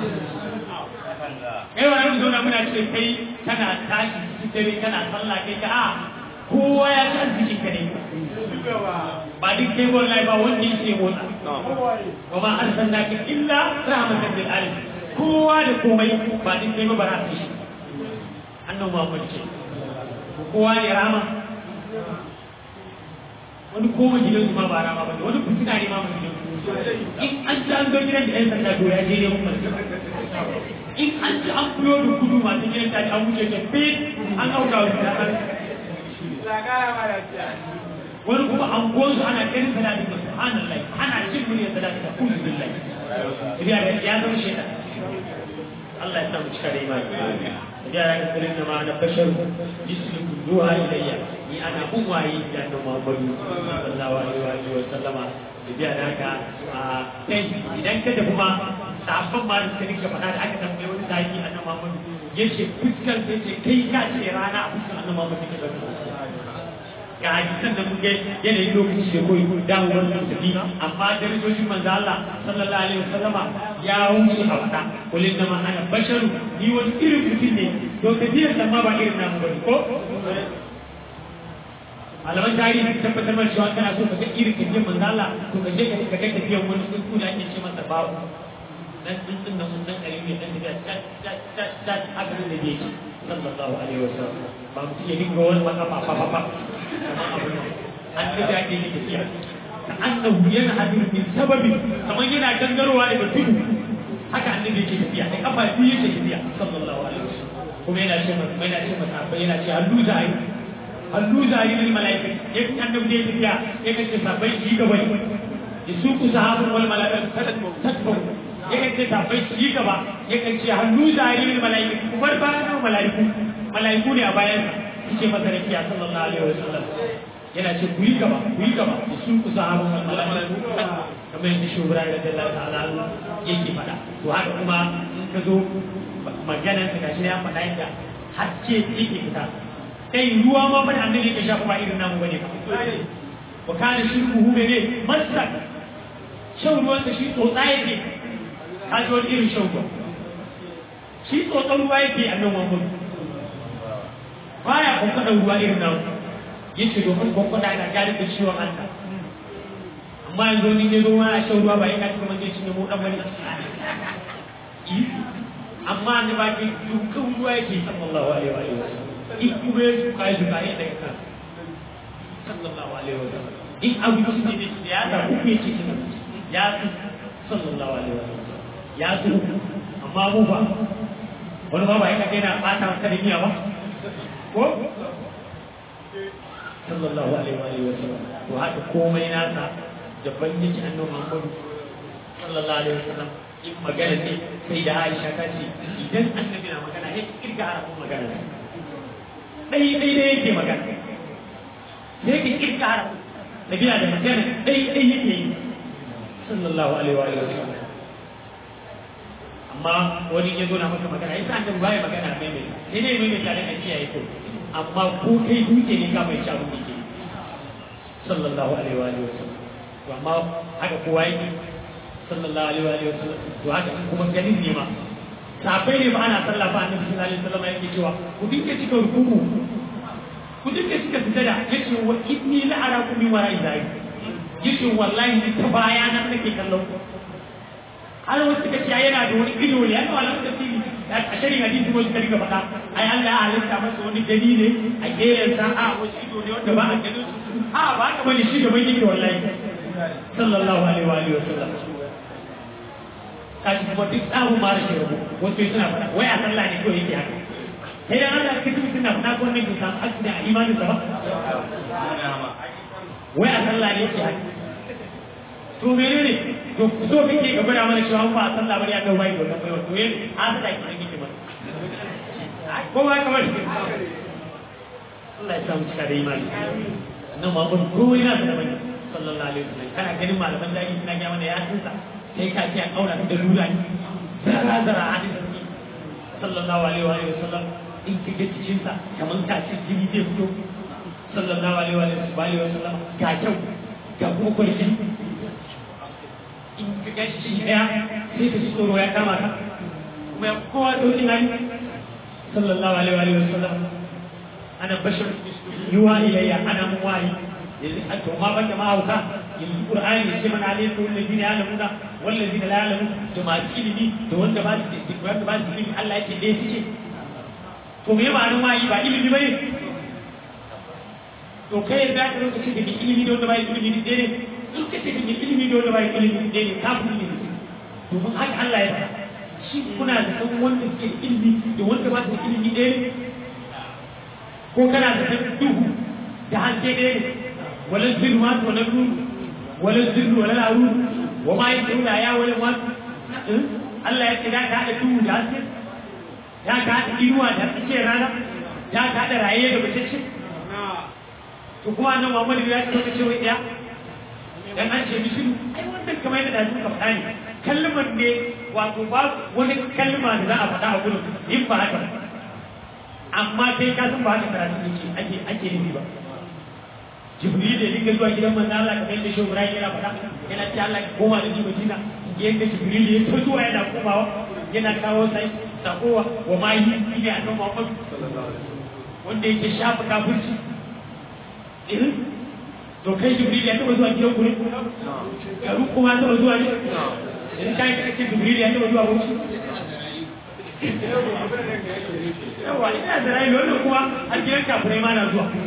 kai wa yanzu na muna ce kai kana tashi cikin dare kana sallah kai ka a kowa ya ci arzikin ka ne ba duk kai wallahi ba wanda yake motsa wa ma arsalnaka illa rahmatan lil alamin kowa da komai ba duk kai ba ba za shi annabi Muhammad ce kowa ne rama wani koma gidan su ma ba rama ba ne wani fitina ne ma mai gidan in an ci an zo gidan da yan sanda to ya je ne mun in an ci an kuyo da kudu masu gidan ta an wuce ta fit an auka wa ta an wani kuma an gozu ana kirin salati da subhanallah ana cin muryar salati da kullu billahi riya da ya zama shaitan Allah ya samu cika da imani da ya ga kullun da ma na bashar jismu duha ilayya ni ana umwayi da annabi Muhammadu sallallahu alaihi wa sallama da biya da haka a kai idan ka tafi ma sabon ma da suka rika faɗa da aka tambaye wani sahibi annabi Muhammadu yace fuskar sai ce kai ka ce rana a fuskar annabi Muhammadu take da ga hadisan da muke yanayin lokaci da koyi damu wannan tafi amma darajojin manzo Allah sallallahu alaihi wasallama ya wuce a faɗa kullun da ma ana basharu ni wani irin mutum ne to tafiyar da ma ba irin namu bane ko malaman tarihi sun tabbatar mana cewa kana so ka ga irin tafiyar manzo Allah to ka je ka ga tafiyar wani tsuntsu da ake ce masa babu dan tsuntsun nan mun dan kare ne dan tafiya tat tat tat tat haka ne da yake sallallahu alaihi wasallam ba mu iya dinga wani wata fa fa fa fa an da ake yi tafiya ka annahu yana hadu min sababi kamar yana gangarowa daga tudu haka annabi yake tafiya da kafa biyu yake tafiya sallallahu alaihi wasallam kuma yana ce masa yana ce masa yana ce hallu zai hallu zai lil malaika yake annabi da tafiya yake ce sabai shi gaba ya suku sahabun wal malaika tatbu yake ce sabai shi gaba yake ce hallu zai lil malaika kuma bayan malaiku malaiku ne a bayan yake masa rakiya sallallahu alaihi wasallam yana ce ku yi gaba ku yi gaba da su ku sahabun wal malaika kamar yadda shugura da Allah ta'ala yake faɗa to haka kuma in ka zo maganar ka gashi ya faɗa yadda haske yake fita kai ruwa ma fa annabi yake shafa ba irin namu bane wa kana shirkuhu ne masak shan ruwan da shi tsotsa yake ka ji wani irin shan ruwa shi tsotsan ruwa yake a nan wani baya kwakwada ruwa irin namu yace domin kwakwada na gari da ciwon Allah amma yanzu ni ne ruwa a shan ruwa ba yana kuma zai cinye mu dan wani amma ne ba ke dukkan ruwa yake sallallahu alaihi wa sallam in kuma ya shuka ya shuka ya daga kan sallallahu alaihi wa sallam in abu ne ne da ya da ku yake cin ya su sallallahu alaihi wa sallam ya su amma mu ba wani ba ba yana kai na bata maka da miya ba ko sallallahu alaihi wa sallam to haka komai nasa da bangiji annabi Muhammadu sallallahu alaihi wa sallam in magana ne sai da Aisha ta ce idan annabi na magana ya kirga harafin magana dai dai dai yake magana sai ka kirga harafin nabi da magana dai dai yake yi sallallahu alaihi wa sallam amma wani ya zo na maka magana yasa annabi baya magana mai mai sai dai mai mai tare da kiyaye ko amma ko kai duke ne ka mai shabu ne sallallahu alaihi wa sallam to amma haka kowa yake sallallahu alaihi wa sallam to haka kuma ganin ne ma safai ne ba ana sallah ba annabi sallallahu alaihi wasallam yake cewa ku dinga cika rukuku ku dinga cika sujada yace wa inni la arakum min wara'i zalik yace wallahi ni ta baya nan nake kallon ku har wasu suka ce yana da wani ido ne yana wala tafsiri a shirin hadisi wasu ka riga faɗa ai Allah ya halitta masa wani gani ne a geyen sa a wasu ido ne wanda ba a ganin su a ba ka bane shi gaban yake wallahi sallallahu alaihi wa alihi wa sallam kaji kuma duk tsarin mara shi rabu wasu suna faɗa wai a sallah ne kawai yake haka sai dan Allah kaji mutum na faɗa ko ne bai samu asiri a imanin sa ba wai a sallah ne yake haka to menene to so kake ka gwada mana cewa ba a sallah bari a ga bai wannan bai to yin an da ki kike ba ko ba ka bari Allah ya samu cika da imani nan ma ban ko ina da bane sallallahu alaihi wasallam kana ganin malaman da suna ga mana ya tsinsa sai ka ce an aura da lura ne zara zara hadisi sallallahu alaihi wasallam in kike cikin sa kaman ka ce jini zai fito sallallahu alaihi wasallam ga kyau ga kuma kwarki in ka gashi shi ɗaya sai ka ji tsoro ya kama ka kuma kowa ɗauki na ni sallallahu alaihi wa sallam ana bashar yuwa ilayya ana mun wayi yanzu a to ma banda ma hauka yanzu qur'ani ya ce mana alayhi wa alladhina ya'lamuna wal ladina la ya'lamun to ma ilimi da wanda ba su da wanda ba su ilimi Allah yake dai suke to me ma'anar wayi ba ilimi bane to kai da ka lokaci da ilimi da wanda ba ilimi dai ne in ka ce kake ilimi dole ba ilimi ɗaya ne kafin ne domin haka Allah ya faɗa shi kuna da san wanda suke ilimi da wanda ba su ilimi ɗaya ne ko kana da san duhu da hanke ɗaya ne wala zirru ma to na nuru wala zirru wala laru wa ma yi tsuna ya wala ma Allah ya ce da ka haɗa duhu da haske ya ka haɗa inuwa da haske rana ya ka haɗa raye da bacece to kuma nan Muhammadu ya ce wata ce wai ɗaya dan an ce mishiru ai wannan kamar yadda da suka faɗa ne kalmar ne wato ba wani kalma da za a faɗa a gurin in ba haka amma kai ka san ba haka karatu yake ake ake nufi ba jibril da dinga zuwa gidan manzo Allah kamar yadda shehu Ibrahim yana faɗa yana ce Allah ka koma da ni Madina yadda jibril ya ta zuwa yana komawa yana kawo sai sakowa wa ma yi ne a kan Muhammad wanda yake shafa kafirci to kai jibril ya taba zuwa gidan ku ne garu kuma taba zuwa ne in kai ka ce jibril ya taba zuwa wuce yawa ina da rai wannan kuma har gidan kafirai ma na zuwa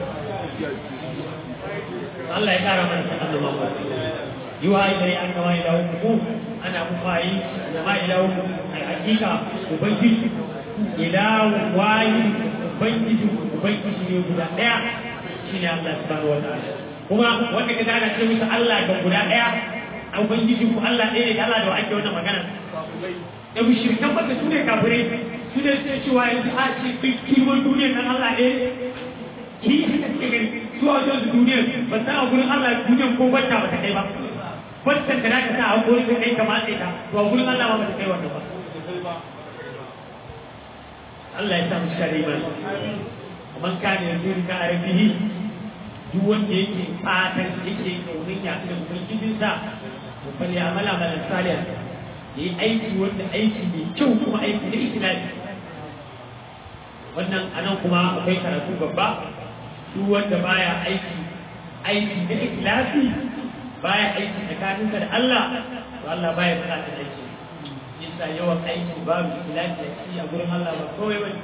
Allah ya kara mana sanar da mamu yuwa ilai an kama ila ku ana mufayi da ma ila ku ai hakika ubangiji ila wayi ubangiji ubangiji ne guda daya shine Allah subhanahu wa ta'ala kuma wanda ka gana ce musu Allah ga guda ɗaya a ubangiji ku Allah ɗaya ne da Allah da ake wannan magana da mushrikan baka su ne kafirai su ne sai cewa yanzu a ce kai kirman duniyar nan Allah ɗaya ki haka suke gani su a wajen su duniyar ba san a gurin Allah duniyar ko bata ba ta kai ba bata da naka sa a gurin ka kai ka matse ta to a gurin Allah ba ta kai wannan ba Allah ya sa mu shari ba man kana yanzu ka arabihi duk wanda yake fatan yake kaunin ya da ubangijinsa to fa ya amala amalan salih yi aiki wanda aiki mai kyau kuma aiki da ikhlasi wannan anan kuma akwai karatu babba duk wanda baya aiki aiki da ikhlasi baya aiki tsakaninsa da Allah to Allah baya bukatar aiki yasa yawan aiki babu ikhlasi a ciki a gurin Allah ba kawai bane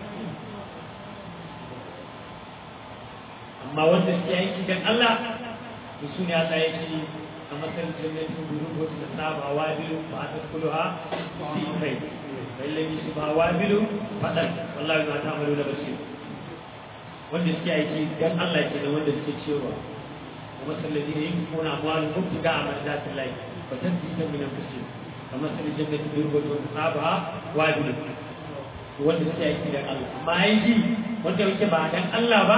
amma wanda suke aiki dan Allah to su ne Allah ya ce a matsayin jannatin guru ko ta saba wa bilu ba ta kuluha fi kai balle shi ba wa bilu fadan wallahi ma ta amalu da basir wanda suke aiki dan Allah ke da wanda suke cewa kuma sallazi ne yin kuna amwalu kubtiga a marzatin lai fa tasbita min anfusihim kamar sai jannatin guru ko ta saba wa bilu wanda suke aiki dan Allah amma aiki wanda yake ba dan Allah ba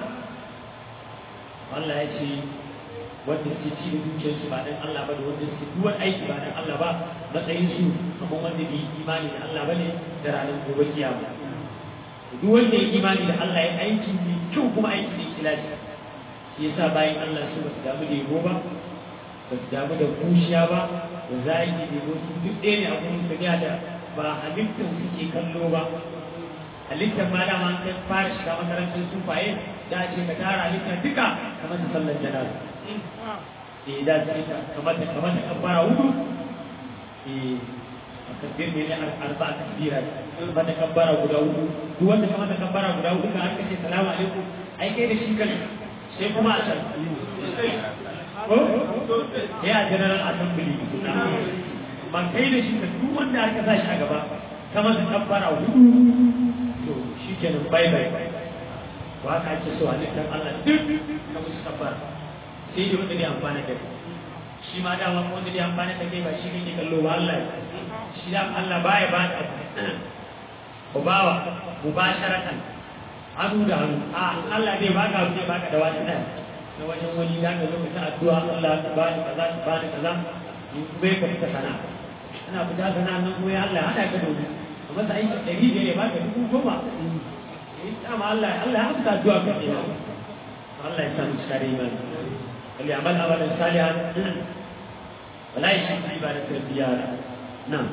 Allah ya ce wanda suke ci da dukiyarsu ba dan Allah ba da wanda suke duwan aiki ba dan Allah ba matsayin su kamar wanda bai imani da Allah bane da ranar gobe kiyama duk wanda ya imani da Allah ya aiki ne kyau kuma aiki da ikhlasi shi yasa bayan Allah su ba su damu da yabo ba ba su damu da kushiya ba da zagi da yabo su duk ɗaya ne a gurin tafiya da ba halittar suke kallo ba halittar ma dama ta fara shiga makarantar sufaye da ce ka tara halittar duka kamar ta sallar jana'a eh da ce ka kamar ta kamar ta kabbara hudu eh takbir ne arba takbira kamar ta kabbara guda hudu duk wanda kamar ta kabbara guda hudu kan aka ce salamu alaikum ai kai da shi kan sai kuma a can ko ya general assembly ba kai da shi ka duk wanda aka sa shi a gaba kamar ta kabbara hudu to shi kenan bye bye ba ka ake so halittar Allah duk ka musu kabbara sai da wanda zai amfana da kai shi ma dama wanda zai amfana da kai ba shi ne kallo ba Allah shi da Allah baya ba da ku bawa mubasharatan hannu da hannu a Allah zai baka zai baka da wani ɗaya na wajen wani da ka zo ka ta addu'a Allah ta bani kaza ta bani kaza in bai ka fita sana ana fita sana nan kuma ya Allah hada ka domin amma sai aiki ɗari biyar ya baka dubu goma eh dama Allah Allah ya amsa addu'a ka ne Allah ya samu cikar imani wal ya'mal amalan salihan wala yushrik bi ibadati rabbih na'am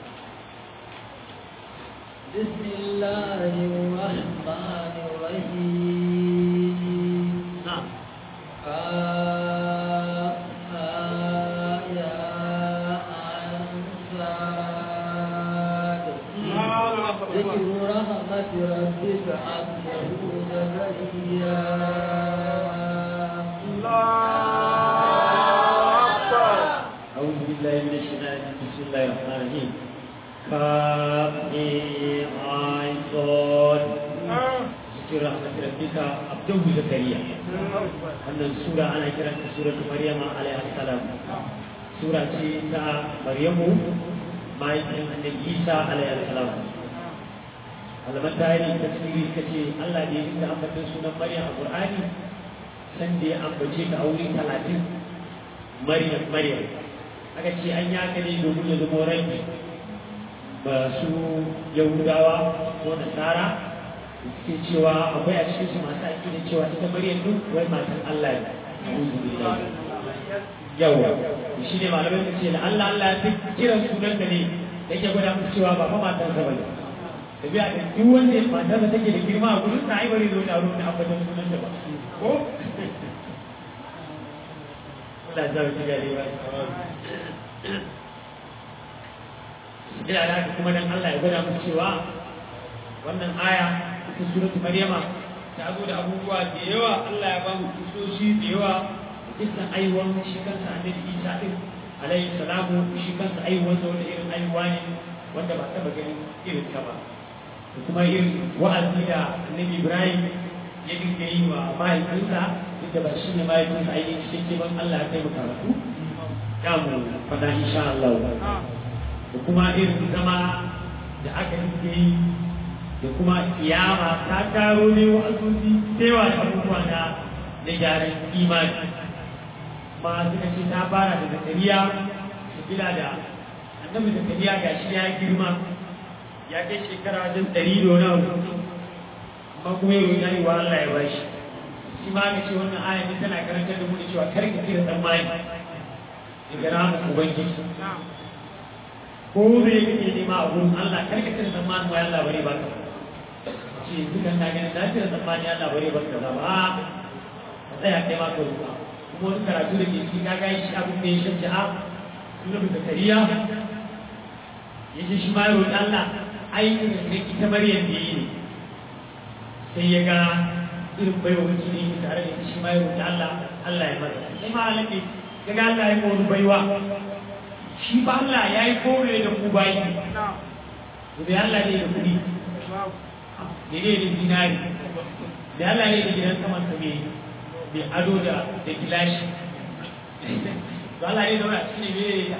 بسم الله الرحمن الرحيم نعم ذكر رحمة ربك عبده زكريا أعوذ بالله من الشيطان الرجيم بسم الله الرحمن الرحيم كاف ميم عين صاد ذكر رحمة ربك عبده زكريا wannan sura ana kiranta suratu maryama alaiha salam sura ce ta maryamu mahaifin annabi isa alaihi salam malaman tarihi tafsiri kace Allah ne inda ambatan sunan maryam a qur'ani san da ya ambace ka aure 30 maryam maryam aka ce an yi haka ne domin ya zama rabi ba su yahudawa ko nasara suke cewa akwai a cikin su masu aiki da cewa ita maryam duk wai matan Allah ne a'udhu billahi yawa shi ne malamai su ce da Allah Allah ya duk kiran sunan da ne yake gwada musu cewa ba fa matan sa bane da biya da duk wanda matan sa take da girma a gurin sa ai bari zo da ruwan abadan sunan da ba ko Allah ya ji gare ba Ina da haka kuma dan Allah ya gwada musu cewa wannan aya ta suratu Maryama ta zo da abubuwa da yawa Allah ya ba mu kusoshi da yawa kisan aiwuwar shi kansa annabi Isa din alaihi salamu shi kansa aiwuwar da wanda irin aiwuwa ne wanda ba taba ganin irin ta ba da kuma irin wa'azi da annabi Ibrahim ya dinga yi wa mahaifinsa duk da ba shi ne mahaifinsa ainihin shi ke ban Allah ya kai mu karatu ya mu faɗa insha Allah da kuma irin zama da aka dinga yi da kuma kiyama ta taro ne wa azuzi cewa da abubuwa na da gyaran imani ma suka ce ta fara da zakariya su bila da annabi zakariya ga shi ya girma ya kai shekara wajen ɗari da wani abu amma kuma yau ya yi wa Allah ya bashi shi ma ga ce wannan aya ne tana karantar da mu da cewa kar ka kira tsammani daga ramin ubangiji ko me kake nema a gurin Allah kar ka kira tsammani wa Allah bare ba ka ce dukan na ganin na cire tsammani Allah bare ban kaza ba ka tsaya kai ma ka ruwa kuma wani karatu da ke ciki ka ga shi abin da ya shafi a sunan zakariya ya ce shi ma ya roƙi Allah ai irin da ita maryam da yi ne sai ya ga irin baiwa wacce ne yake tare da ita shi ma ya roƙi Allah Allah ya masa sai ma Allah ne ya ga Allah ya ma wani baiwa shi ba Allah ya yi kore da ku bayi da Allah ne da kuɗi da ne da zinari da Allah ne da gidan saman sa mai ado da da gilashi to Allah ne da wani a cikin ne ya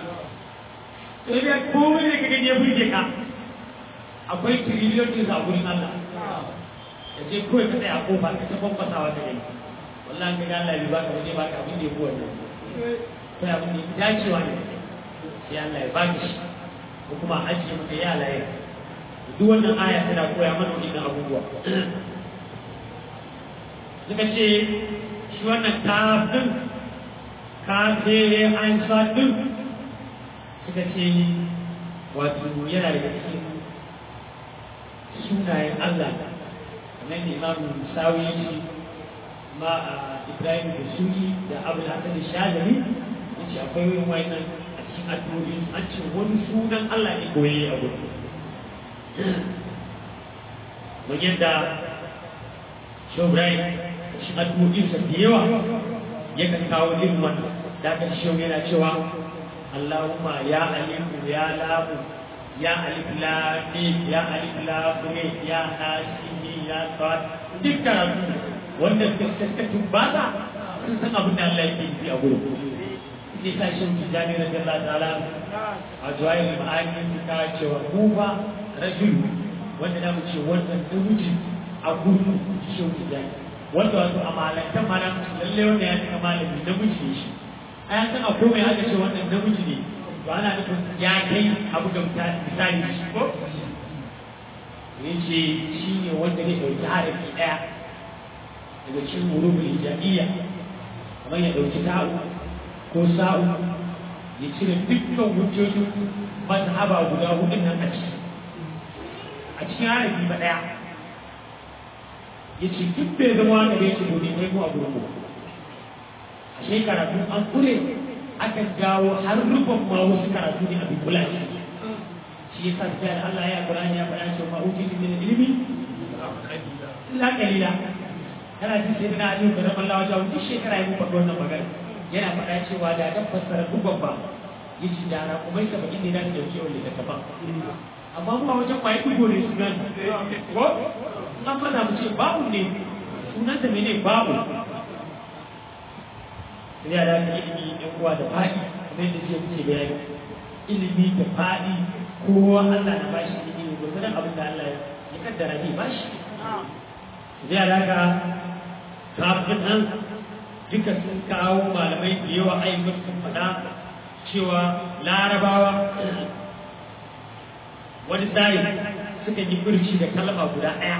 to ya komai da kaga ya burge ka akwai tiriliyon din a gurin Allah da je kawai ka tsaya a kofa ka ta bambasa wata ne wallahi ka ga Allah bai baka waje baka abin da ya kowa ne sai abin da ya dacewa ne sai Allah ya baka shi ko kuma ajiye maka ya laye duk wannan aya tana koya mana wannan abubuwa suka ce shi wannan kafin kafe an sa din suka ce wato yana daga cikin sunayen Allah kamar da imamu sawi ya ce ma a ibrahim da suri da abu da hasan shazali ya ce akwai wani wannan a cikin addu'o'i an ce wani sunan Allah ne koyi a gudu mun yadda shi ibrahim shi addu'o'insa da yawa yakan kawo irin wannan da aka shi yana cewa Allahumma ya alifu ya lamu ya alif lam mim ya alif lam mim ya hasimi ya sad duk karatu wanda suka suka tumbata sun san abin da Allah yake yi a gurin sai sa shi tijani da Allah ta'ala a juwayin ma'ani ta cewa mu ba rajul wanda na mu ce wannan namiji a gurin shi tijani wanda wato a malantan mana lalle wanda ya cika malami namiji ne shi a yan san a komai aka ce wannan namiji ne to ana nufin ya kai abu da misali shi ko ya ce shi ne wanda ne ɗauki harafi ɗaya daga cikin murubul hijabiyya kamar ya ɗauki ta'u ko sa'u ya cire dukkan hujjojin mazhaba guda hudun nan a ciki a cikin harafi ba ɗaya ya ce duk bai zama wanda ya ce domin kai mu a gurin mu a shekara tun an kure akan jawo har rufin ma wasu karatu ne a bikula shi shi ya sa da Allah ya Qur'ani ya faɗa cewa ma'uti min ilmi illa qalila kana ji sai na Ali da Allah wajen duk shekara ya mu faɗa wannan magana yana faɗa cewa da dan fassara dubban ba yace da na kuma sai bakin ne da dauke wanda ta tafa amma mu a wajen kwaye dugo ne sunan ko an fada mu ce babu ne sunan da mene babu ya da ilimi ɗan uwa da faɗi kamar yadda jiya kuke bayani ilimi da faɗi kowa Allah na bashi ilimi gurgurin abin da Allah ya kaddara ne bashi zai da ka kafin nan duka sun kawo malamai da yawa ayyukan sun faɗa cewa larabawa wani tsari suka yi furci da kalma guda ɗaya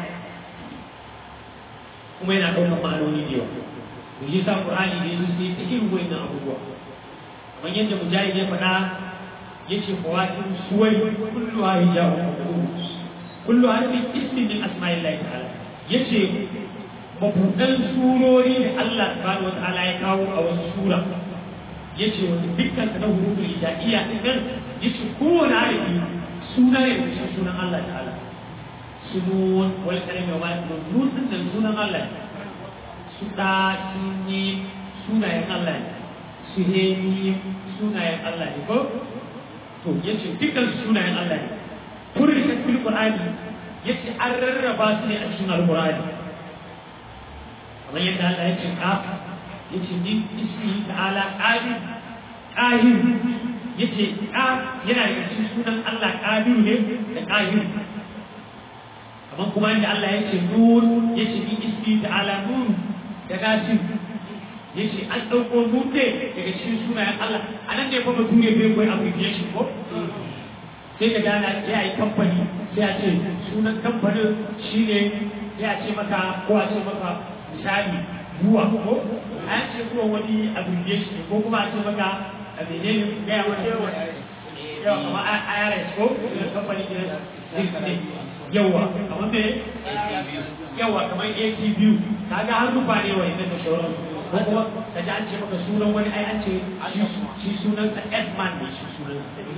kuma yana ɗaukar ma'anoni da yawa to shi sa Qur'ani ne su sai ta irin wayannan abubuwa kamar yadda mujahid ya faɗa yace fawatin suwai kullu hijabu kullu harfin ismin min asma'illahi ta'ala yace mabudan surori da Allah subhanahu wata'ala ya kawo a wasu sura yace wanda dukkan ta na hurufin hijaiya din nan yace kowane harafi suna ne da sunan Allah ta'ala sunun wal kalimi wa ma'an nun din nan sunan Allah ne su ɗa sun yi sunayen Allah ne su hemi sunayen Allah ne ko to ya ce dukkan sunayen Allah ne kurin da fil Qur'ani ya ce an rarraba su ne a cikin Al-Qur'ani kamar yadda Allah ya ce ka ya ce ni ismi ta'ala qadir qahir ya ce ka yana da cikin sunan Allah qadir ne da qahir kamar kuma yadda Allah ya ce nur ya ce ni ismi ta'ala nur da gashin ya ce an ɗauko dutse daga cikin sunayen Allah a nan ne kuma bature bai koyi abbreviation ko sai ka gana ya yi kamfani sai a ce sunan kamfanin shi ne ya ce maka ko a ce maka misali buwa ko a ce buwa wani abbreviation ne ko kuma a ce maka a menene gaya wani yawa kamar IRS ko kamfani ne yawa kamar me yawa kamar ATV kaga har rufa ne wa inda da sauran ko kuma ka ji an ce maka sunan wani ai an ce shi sunan sa Edman ne shi sunan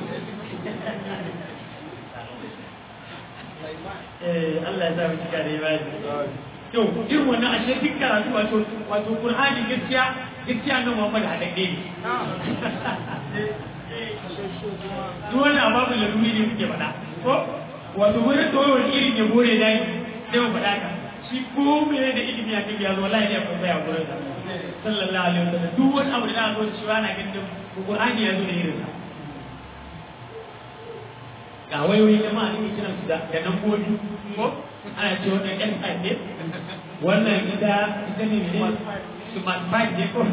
eh Allah ya sa mu cika da imani to irin wannan ashe duk karatu wato wato Qur'ani gaskiya gaskiya nan Muhammad hadade ne duk wani ababu laluri ne muke faɗa ko wato wani tsohon irin ya gore dai sai mu faɗa ka shi ko mene da ilimi ya kai ya zo wallahi ya kuma ya gurin sallallahu alaihi wasallam duk wani abu da za a zo shi ana ganin Qur'ani ya zo da irin sa ga wayoyi jama'a ne kiran su da da nambobi ko ana ce wannan ɗan ɗan ne wannan ita ita ne ne smart bag ne ko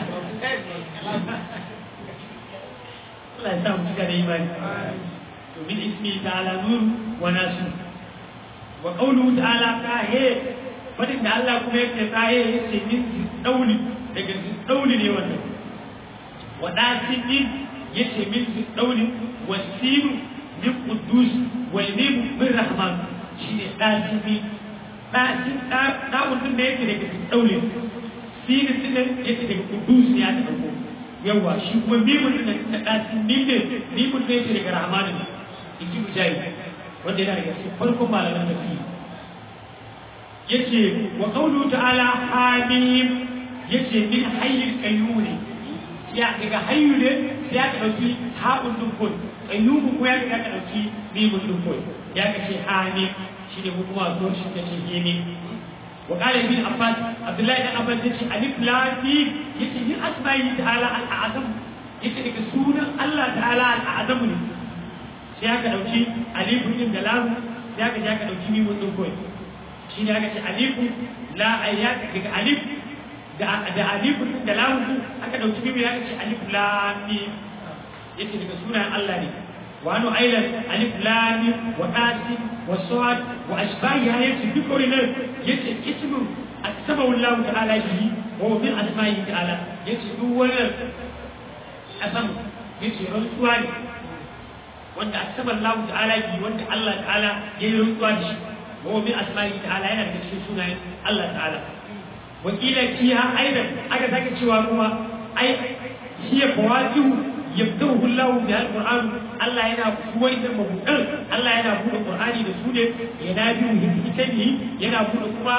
Allah ya sa mu cika da imani domin ismi ta'ala nur wa nasu wa qawluhu ta'ala kahe fadin da Allah kuma yake kahe yace min dauli daga dauli ne wannan wa dasin din yace min dauli wa sinu min quddus wal mim min rahman shine dasimi dasin da mutum da yake daga daulin sinin din yake daga quddus ne aka dauko yawa shi kuma mimun din da dasin mim ne mimun ne yake daga rahman ne inji mujahid wanda yana daga cikin farkon malaman tafsiri yace wa qawlu ta'ala hamim yace min hayyul qayyum ne ya daga hayyu ne sai aka dauki haɓun dukkan qayyum ko ya daga aka dauki mimun dukkan ya kace hamim shine mu kuma zo shi kace himi wa qala ibn abbas abdullahi ibn abbas yace alif lam mim yace min asma'i ta'ala al-azam yace daga sunan Allah ta'ala al-azam ne sai aka dauki alifun din da lam sai aka je aka dauki mimun dukkan shi ne aka ce alifu la ayyaka daga alif da da alifu da lamu aka dauki bibi aka ce alif lam mim yace daga sunan Allah ne wa anu ailan alif lam mim wa qasim wa sad wa ashbahiha yace duk wannan yace ismu asma Allah ta'ala bihi wa min asma'i ta'ala yace duk wannan asam yace rantsuwa ne wanda asma Allah ta'ala bihi wanda Allah ta'ala yayi rantsuwa da shi وهو من أسمائه تعالى هنا في سنة الله تعالى وقيل فيها أيضا أجد ذلك شواكما أي هي فواكه يبدأه الله بها القرآن الله هنا هو إذا مبتل الله هنا هو القرآن رسوله ينادي هكتنه ينا هو كما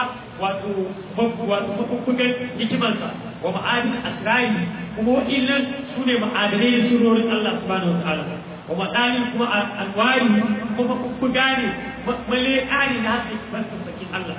وتفقد هكمانسا ومعادن أسرائه وهو إلا سنة معادنين سرور الله سبحانه وتعالى kuma ɗalin kuma alwari kuma ku gane male ƙari na haka barka sakin Allah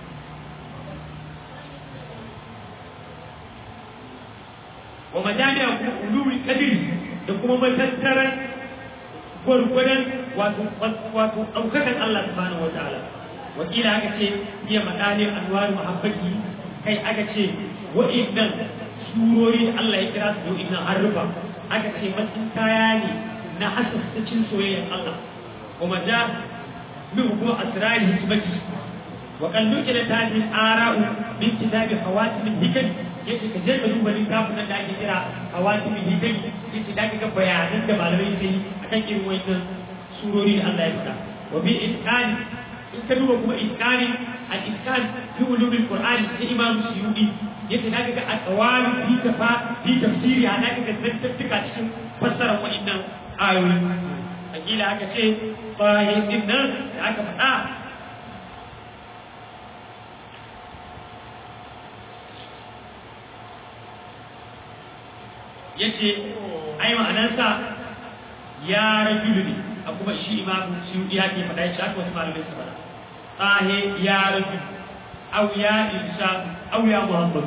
wa majami'a kuma uluri kadiri da kuma matattaran gwargwadon wato wato ɗaukakan Allah subhanahu wa ta'ala wakila aka ce iya madalin anwar muhabbati kai aka ce wa'innan surori da Allah ya kira su wa'innan harufa aka ce matsin kaya ne na hasasacin soyayyar Allah kuma da min kuma asrari hikmati wa kan duke da tajin ara'u min kitabi hawatim hikam yace ka je ka duba littafin nan da ake kira hawatim hikam yace da ga bayanan da malamai sai akan irin wannan surori da Allah ya faɗa wa bi itqani in ka duba kuma itqani al itqan fi ulumil qur'ani da imam suyudi yace da ga aqwali fi tafa fi tafsiri ana ga zantattuka cikin fassarar wa'annan ayoyi akila aka ce bayan din nan da aka faɗa yace ai ma'anarsa ya rajulu ne a kuma shi imamu shi ya ke faɗa shi aka wasu malamai su faɗa tsahe ya rajulu au ya insha au ya muhammad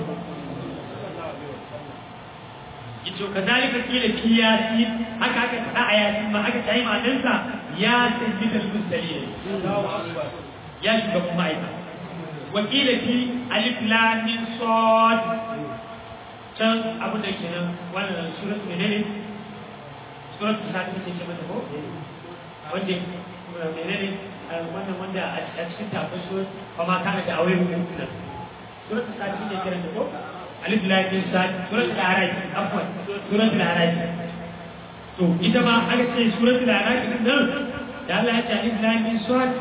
yace kazalika kila fi yasin haka aka faɗa a yasin ma aka tayi ma'anarsa ya sayyid al-mursalin ya shiga kuma aika wa kila fi alif lam mim sad can abu da kenan wannan surat menene surat ta ta ce mata ko wanda menene wannan wanda a cikin tafin surat kuma kana da aure hukunan surat ta ta ce kiran da ko alif lam mim sad surat al-araf afwan surat al-araf to ita ma aka ce surat al-araf din nan da Allah ya ce alif lam mim sad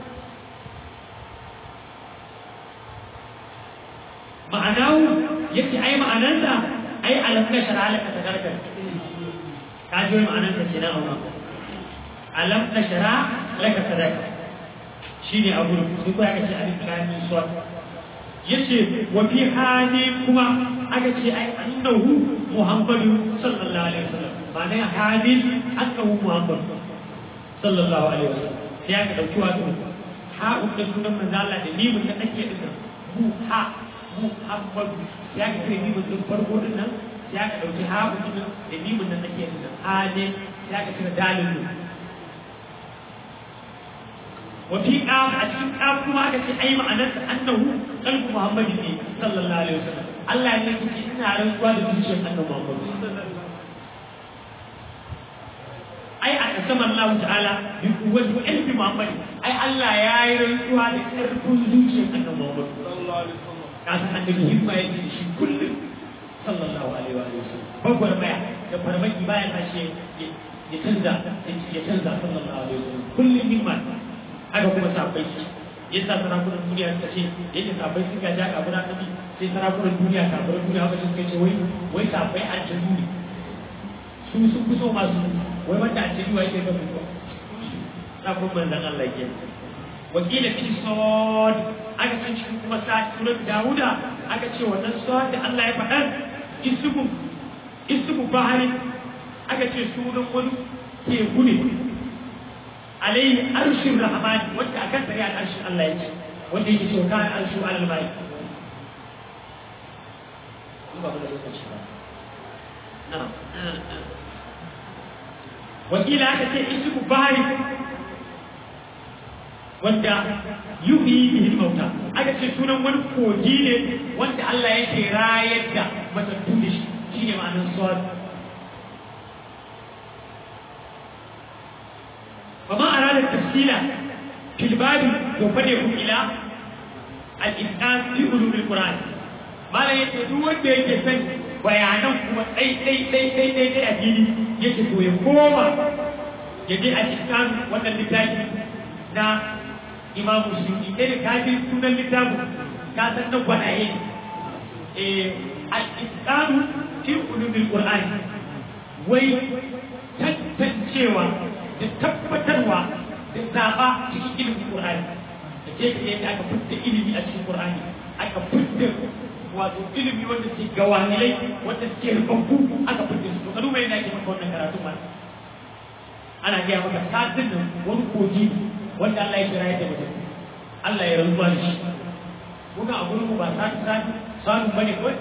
ma'anahu yake ai ma'anarsa ai alam na shara laka tadarkar ka ji wai ma'anarsa ce na amma alam na shara laka tadarkar shine abu da sai ko aka ce alif lam mim sad yace wa fi hali kuma aka ce ai annahu muhammadu sallallahu alaihi wasallam ma'ana hali annahu muhammadu sallallahu alaihi wasallam sai aka dauki wato ha da sunan manzo Allah da limin da ake din mu ha muhammadu ya ka kire limin din farko din nan ya ka dauki ha din da limin da ake din hali ya ka kire dalilin وفي قام أشكي قام كما أكتي أي معنى أنه قلب محمد صلى الله عليه وسلم الله يقول إنا على الواد بيشن أنه محمد أي أقسم الله تعالى بقوة علم محمد أي الله يا رسول هذا كرب زوجين أنه محمد صلى الله عليه وسلم كان أن الهمة يجي كل صلى الله عليه وآله وسلم بقول ما يا فرمي ما يمشي ya canza ya canza sallallahu alaihi wasallam kullum himma haka kuma sabai shi yasa sarakunan duniya suka ce yake sabai suka ja kabura nabi sai sarakunan duniya kafirin duniya haka suka ce wai wai sabai aljanu ne su sun fi so masu wai wanda aljanu yake ga mutuwa sabon manzon Allah ke wakila fi sod aka san cikin kuma sa surat Dawuda aka ce wannan sod da Allah ya faɗa ismu ismu bahari aka ce sunan wani teku ne alaihi arshin rahmani wanda a kan tsari arshin Allah ya ce wanda yake cewa kan arshu alal bai wakila aka ce ismu bahari wanda yuhi bihi mauta aka ce sunan wani kogi ne wanda Allah yake rayar da matattu da shi shine ma'anar sawad فما أراد التفصيل في الباب وفده إلى الإنسان في علوم القرآن ما لا يتدور بيجسن bayanan kuma ɗai ɗai ɗai ɗai ɗai ɗai a fili yake so ya koma ya je a cikin wannan littafi na imamu suyuti ɗaya da kafin sunan littafin ka san nan gwanaye al-isanu fi ulumil qur'ani wai tantancewa da tabbatarwa da zaɓa cikin ilimin Qur'ani da je ka yadda aka fitta ilimi a cikin Qur'ani aka fitta wato ilimi wanda ke gawanilai wanda ke rubabbu aka fitta su to ka duba yadda ake maka wannan karatu ma ana gaya maka satin nan wani kogi wanda Allah ya kira ya tabbata Allah ya rantsuwa da shi kuna a gurin ba sati sati sanu bane kawai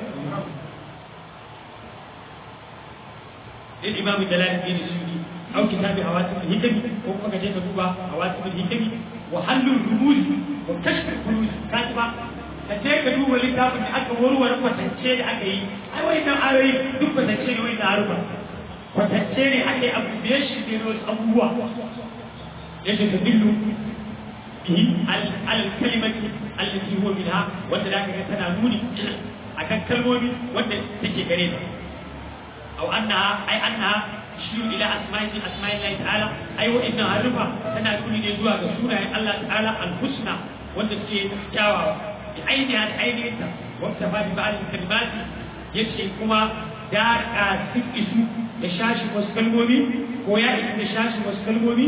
للإمام جلال الدين السيوطي أو كتاب هواتف الهكم وكما كجيت دوبا هواتف الهكم وحل الرموز وكشف الكنوز كاتبا kaje ka duba littafin da aka warware kwatance da aka yi ai wai nan ayoyi duk kwatance ne wai na harufa kwatance ne aka yi abu da shi ne wasu abubuwa yadda ta dillu bihi al kalimati allati huwa minha wanda da ka tana nuni akan kalmomi wanda take gare ta أو أنها أي أنها تشير إلى أسماء من أسماء الله تعالى أي وإنها عرفة تنا تقول يجوا بسورة الله تعالى الحسنى والتي جاوا بعينها بعين أنت واكتفى ببعض الكلمات يكشي كما دار كاسف إسو يشاش مسكلمومي ويا إسو يشاش مسكلمومي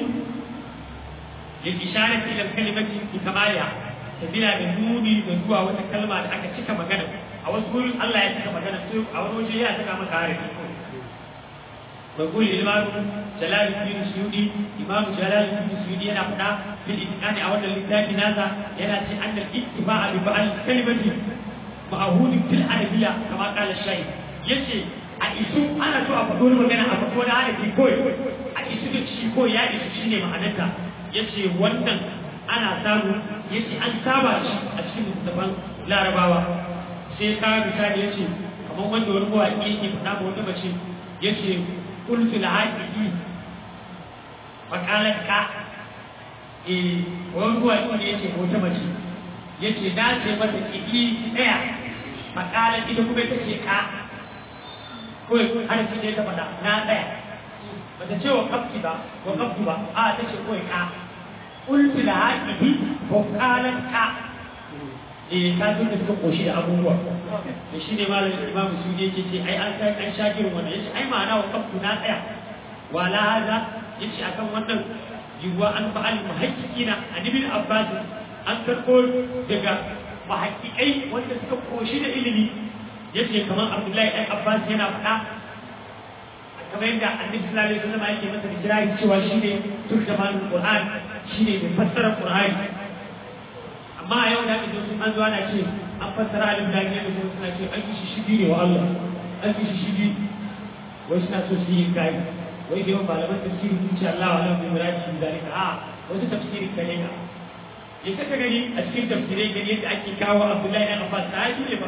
للإشارة إلى الكلمة بكمالها sabila da nuni da zuwa wata kalma da aka cika magana a wasu gurin Allah ya cika magana sai a wani waje ya cika maka harafi بقول الإمام جلال الدين السيودي إمام جلال الدين السيودي أنا فدا في الإتقان أولا لله نازا يناتي أن الاتباع ببعض الكلمة معهود في العربية كما قال الشيخ يشي أيسو أنا تو أفضل مغانا أفضل أنا في كوي أيسو دي شيكو يا إيسو شيني معناتها يشي ونن أنا سامو يشي أن سابا أشي مستفان لا رباوا sai ka misali yace kamar wanda wani mawaƙi yake faɗa ma wata mace yace قلت العاقدي فقالت كا eh wani ruwa ne yace ko ta mace yace na ce mata ki tsaya makala ita kuma ta ce ka ko har ki ne ta fada na tsaya bata ce wa kafki ba wa kafku ba a ta ce kawai ka qultu la haqi ko qalat ka eh ka ji da suka koshi da abubuwa da shi ne malamin imam su ne yake ce ai an kai an sha girin wannan yace ai ma'ana wa kafku na tsaya wala hada yace akan wannan yiwuwa an fa'al muhaqqiqina an ibn abbas an karko daga muhaqqiqai wanda suka koshi da ilimi yace kamar abdullahi ɗan abbas yana faɗa kamar yadda annabi sallallahu alaihi wasallam yake masa hijira cewa shine turjamanul qur'an shine mai fassara qur'ani amma a yau da ake sun an zuwa na ce an fassara alif da ne da suna ce an yi shishigi ne wa Allah an yi shishigi wai suna so su yi kai wai da yawan malaman tafsiri sun ce Allah wa lahu muradi bi zalika a wasu tafsiri kane ka ya kaka gani a cikin tafsirai gani yadda ake kawo Abdullahi ibn Abbas sahabi ne ba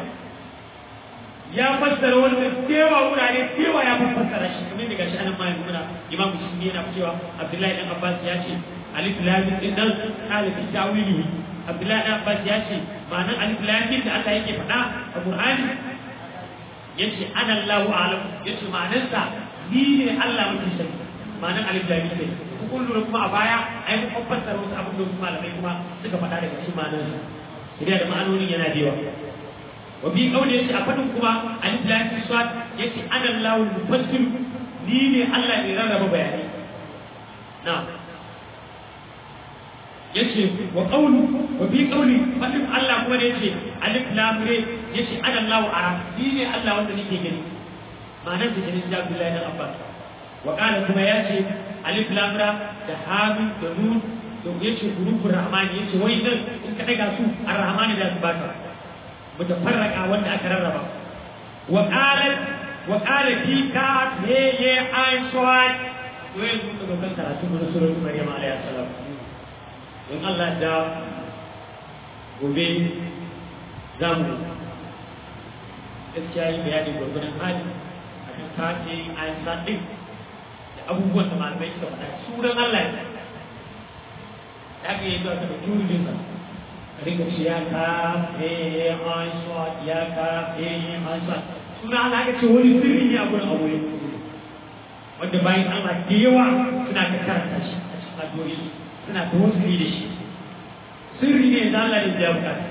ya fassara wannan cewa wurare cewa ya fassara shi kamar daga shi anan ma yanzu muna imam musulmi yana cewa Abdullahi ibn Abbas ya ce alif lam din nan kala fi tawilihi Abdullahi ibn Abbas ya ce ma'anar alif lam din da Allah yake faɗa a Qur'ani yace ana Allahu a'lam yace ma'anarsa ni ne Allah mutum sani ma'anar alif da ne ku kun lura kuma a baya ai mun fassara wasu abin da wasu malamai kuma suka faɗa daga cikin ma'anar su idan da ma'anonin yana da yawa wa bi kauli yace a fadin kuma alif lam mim sad yace ana lawul mufassir ni ne Allah ne rarraba bayani na'am yace wa qawlu wa bi qawli fadin Allah kuma da yace alif lam re yace ana Allahu ara ni ne Allah wanda nake gani ma'anar da jinin Abdullahi dan Abbas wa qala kuma yace alif lam ra da hamim da nun to yace hurufur rahman yace wai nan in ka daga su ar-rahman da su baka mutafarraqa wanda aka rarraba wa qala wa qala fi ka ye ye ain swat to yanzu ka ga karatu na suratul maryam alayhi salam in Allah da gobe za mu gaskiya yi bayani gwargwadon hali a kan kace ayin ɗin da abubuwan da malamai suka faɗa sunan Allah ne da aka yi zuwa ta da turujin sa ka rinka ce ya ka eh an suwa ya ka eh an suwa sunan Allah aka ce wani sirri ne a gurin aure wanda bayan Allah da yawa suna ka karanta shi a cikin addu'o'i suna tawassuli da shi sirri ne da Allah ya bukata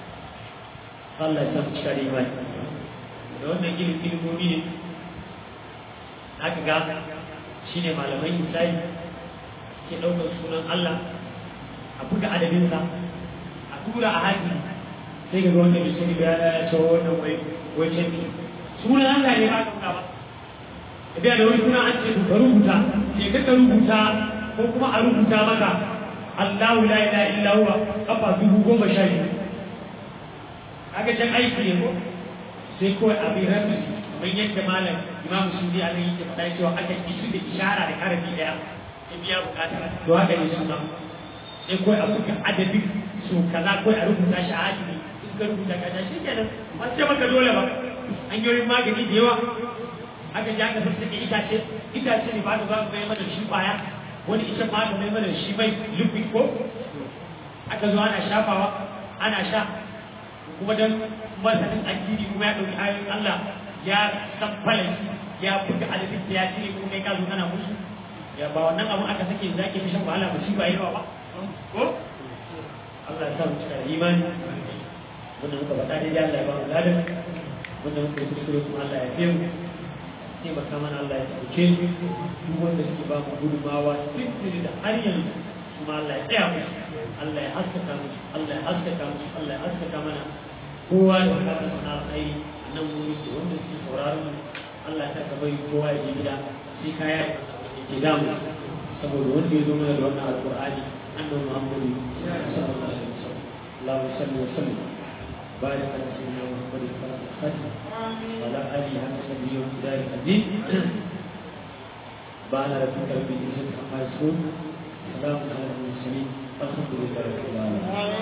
Allah ya san cika da imani da wannan ilimin ilimomi ne aka ga shi ne malamai misali ke ɗaukar sunan Allah a buga adadinsa a tura a haji sai ga wanda bai sani ba ya ce wannan wai wai canji sunan Allah ne ba ka ba idan da wani suna an ce ka rubuta sai ka rubuta ko kuma a rubuta maka Allahu la ilaha illa huwa kafa dubu goma sha biyu aka can aiki ne ko sai kawai abin rabi kamar yadda malam imam sudi a nan yake faɗa cewa aka isu da ishara da karabi ɗaya ya biya bukata to haka ne suna sai kawai a buga adadin su kaza kawai a rubuta shi a hakimi in ka rubuta kaza shi kenan ba sai maka dole ba hanyoyin magani da yawa aka ji aka sassake itace itace ne ba da za su mai mana shi kwaya wani ita ma aka mai mana shi mai liquid ko aka zo ana shafawa ana sha kuma dan masanin addini kuma ya ɗauki ayoyin Allah ya san falai ya buga adadin da ya cire kuma kai ka zo kana musu ya ba wannan abun aka sake zaki fi shan wahala ba shi ba yawa ba ko Allah ya sa mu cika da imani wannan muka faɗa dai Allah ya ba mu ladan wannan muka yi kuskure kuma Allah ya fiye mu taimaka mana Allah ya ɗauke mu duk wanda suke ba mu gudunmawa tuntuni da har yanzu kuma Allah ya tsaya musu Allah ya haskaka musu Allah ya haskaka musu Allah ya haskaka mana kowa da bukatar sana alkhairi a nan wuri da wanda suke sauraron mu Allah ya saka bai kowa ya je gida sai kaya ya ke damu saboda wanda ya zo mana da wannan alqur'ani annabi Muhammadu sallallahu alaihi wasallam Allahu salli wa sallim بارك على سيدنا محمد صلى الله عليه وسلم وعلى اله وصحبه وسلم الدين بعد ربك رب العزه عما يصفون سلام على المرسلين الحمد لله رب العالمين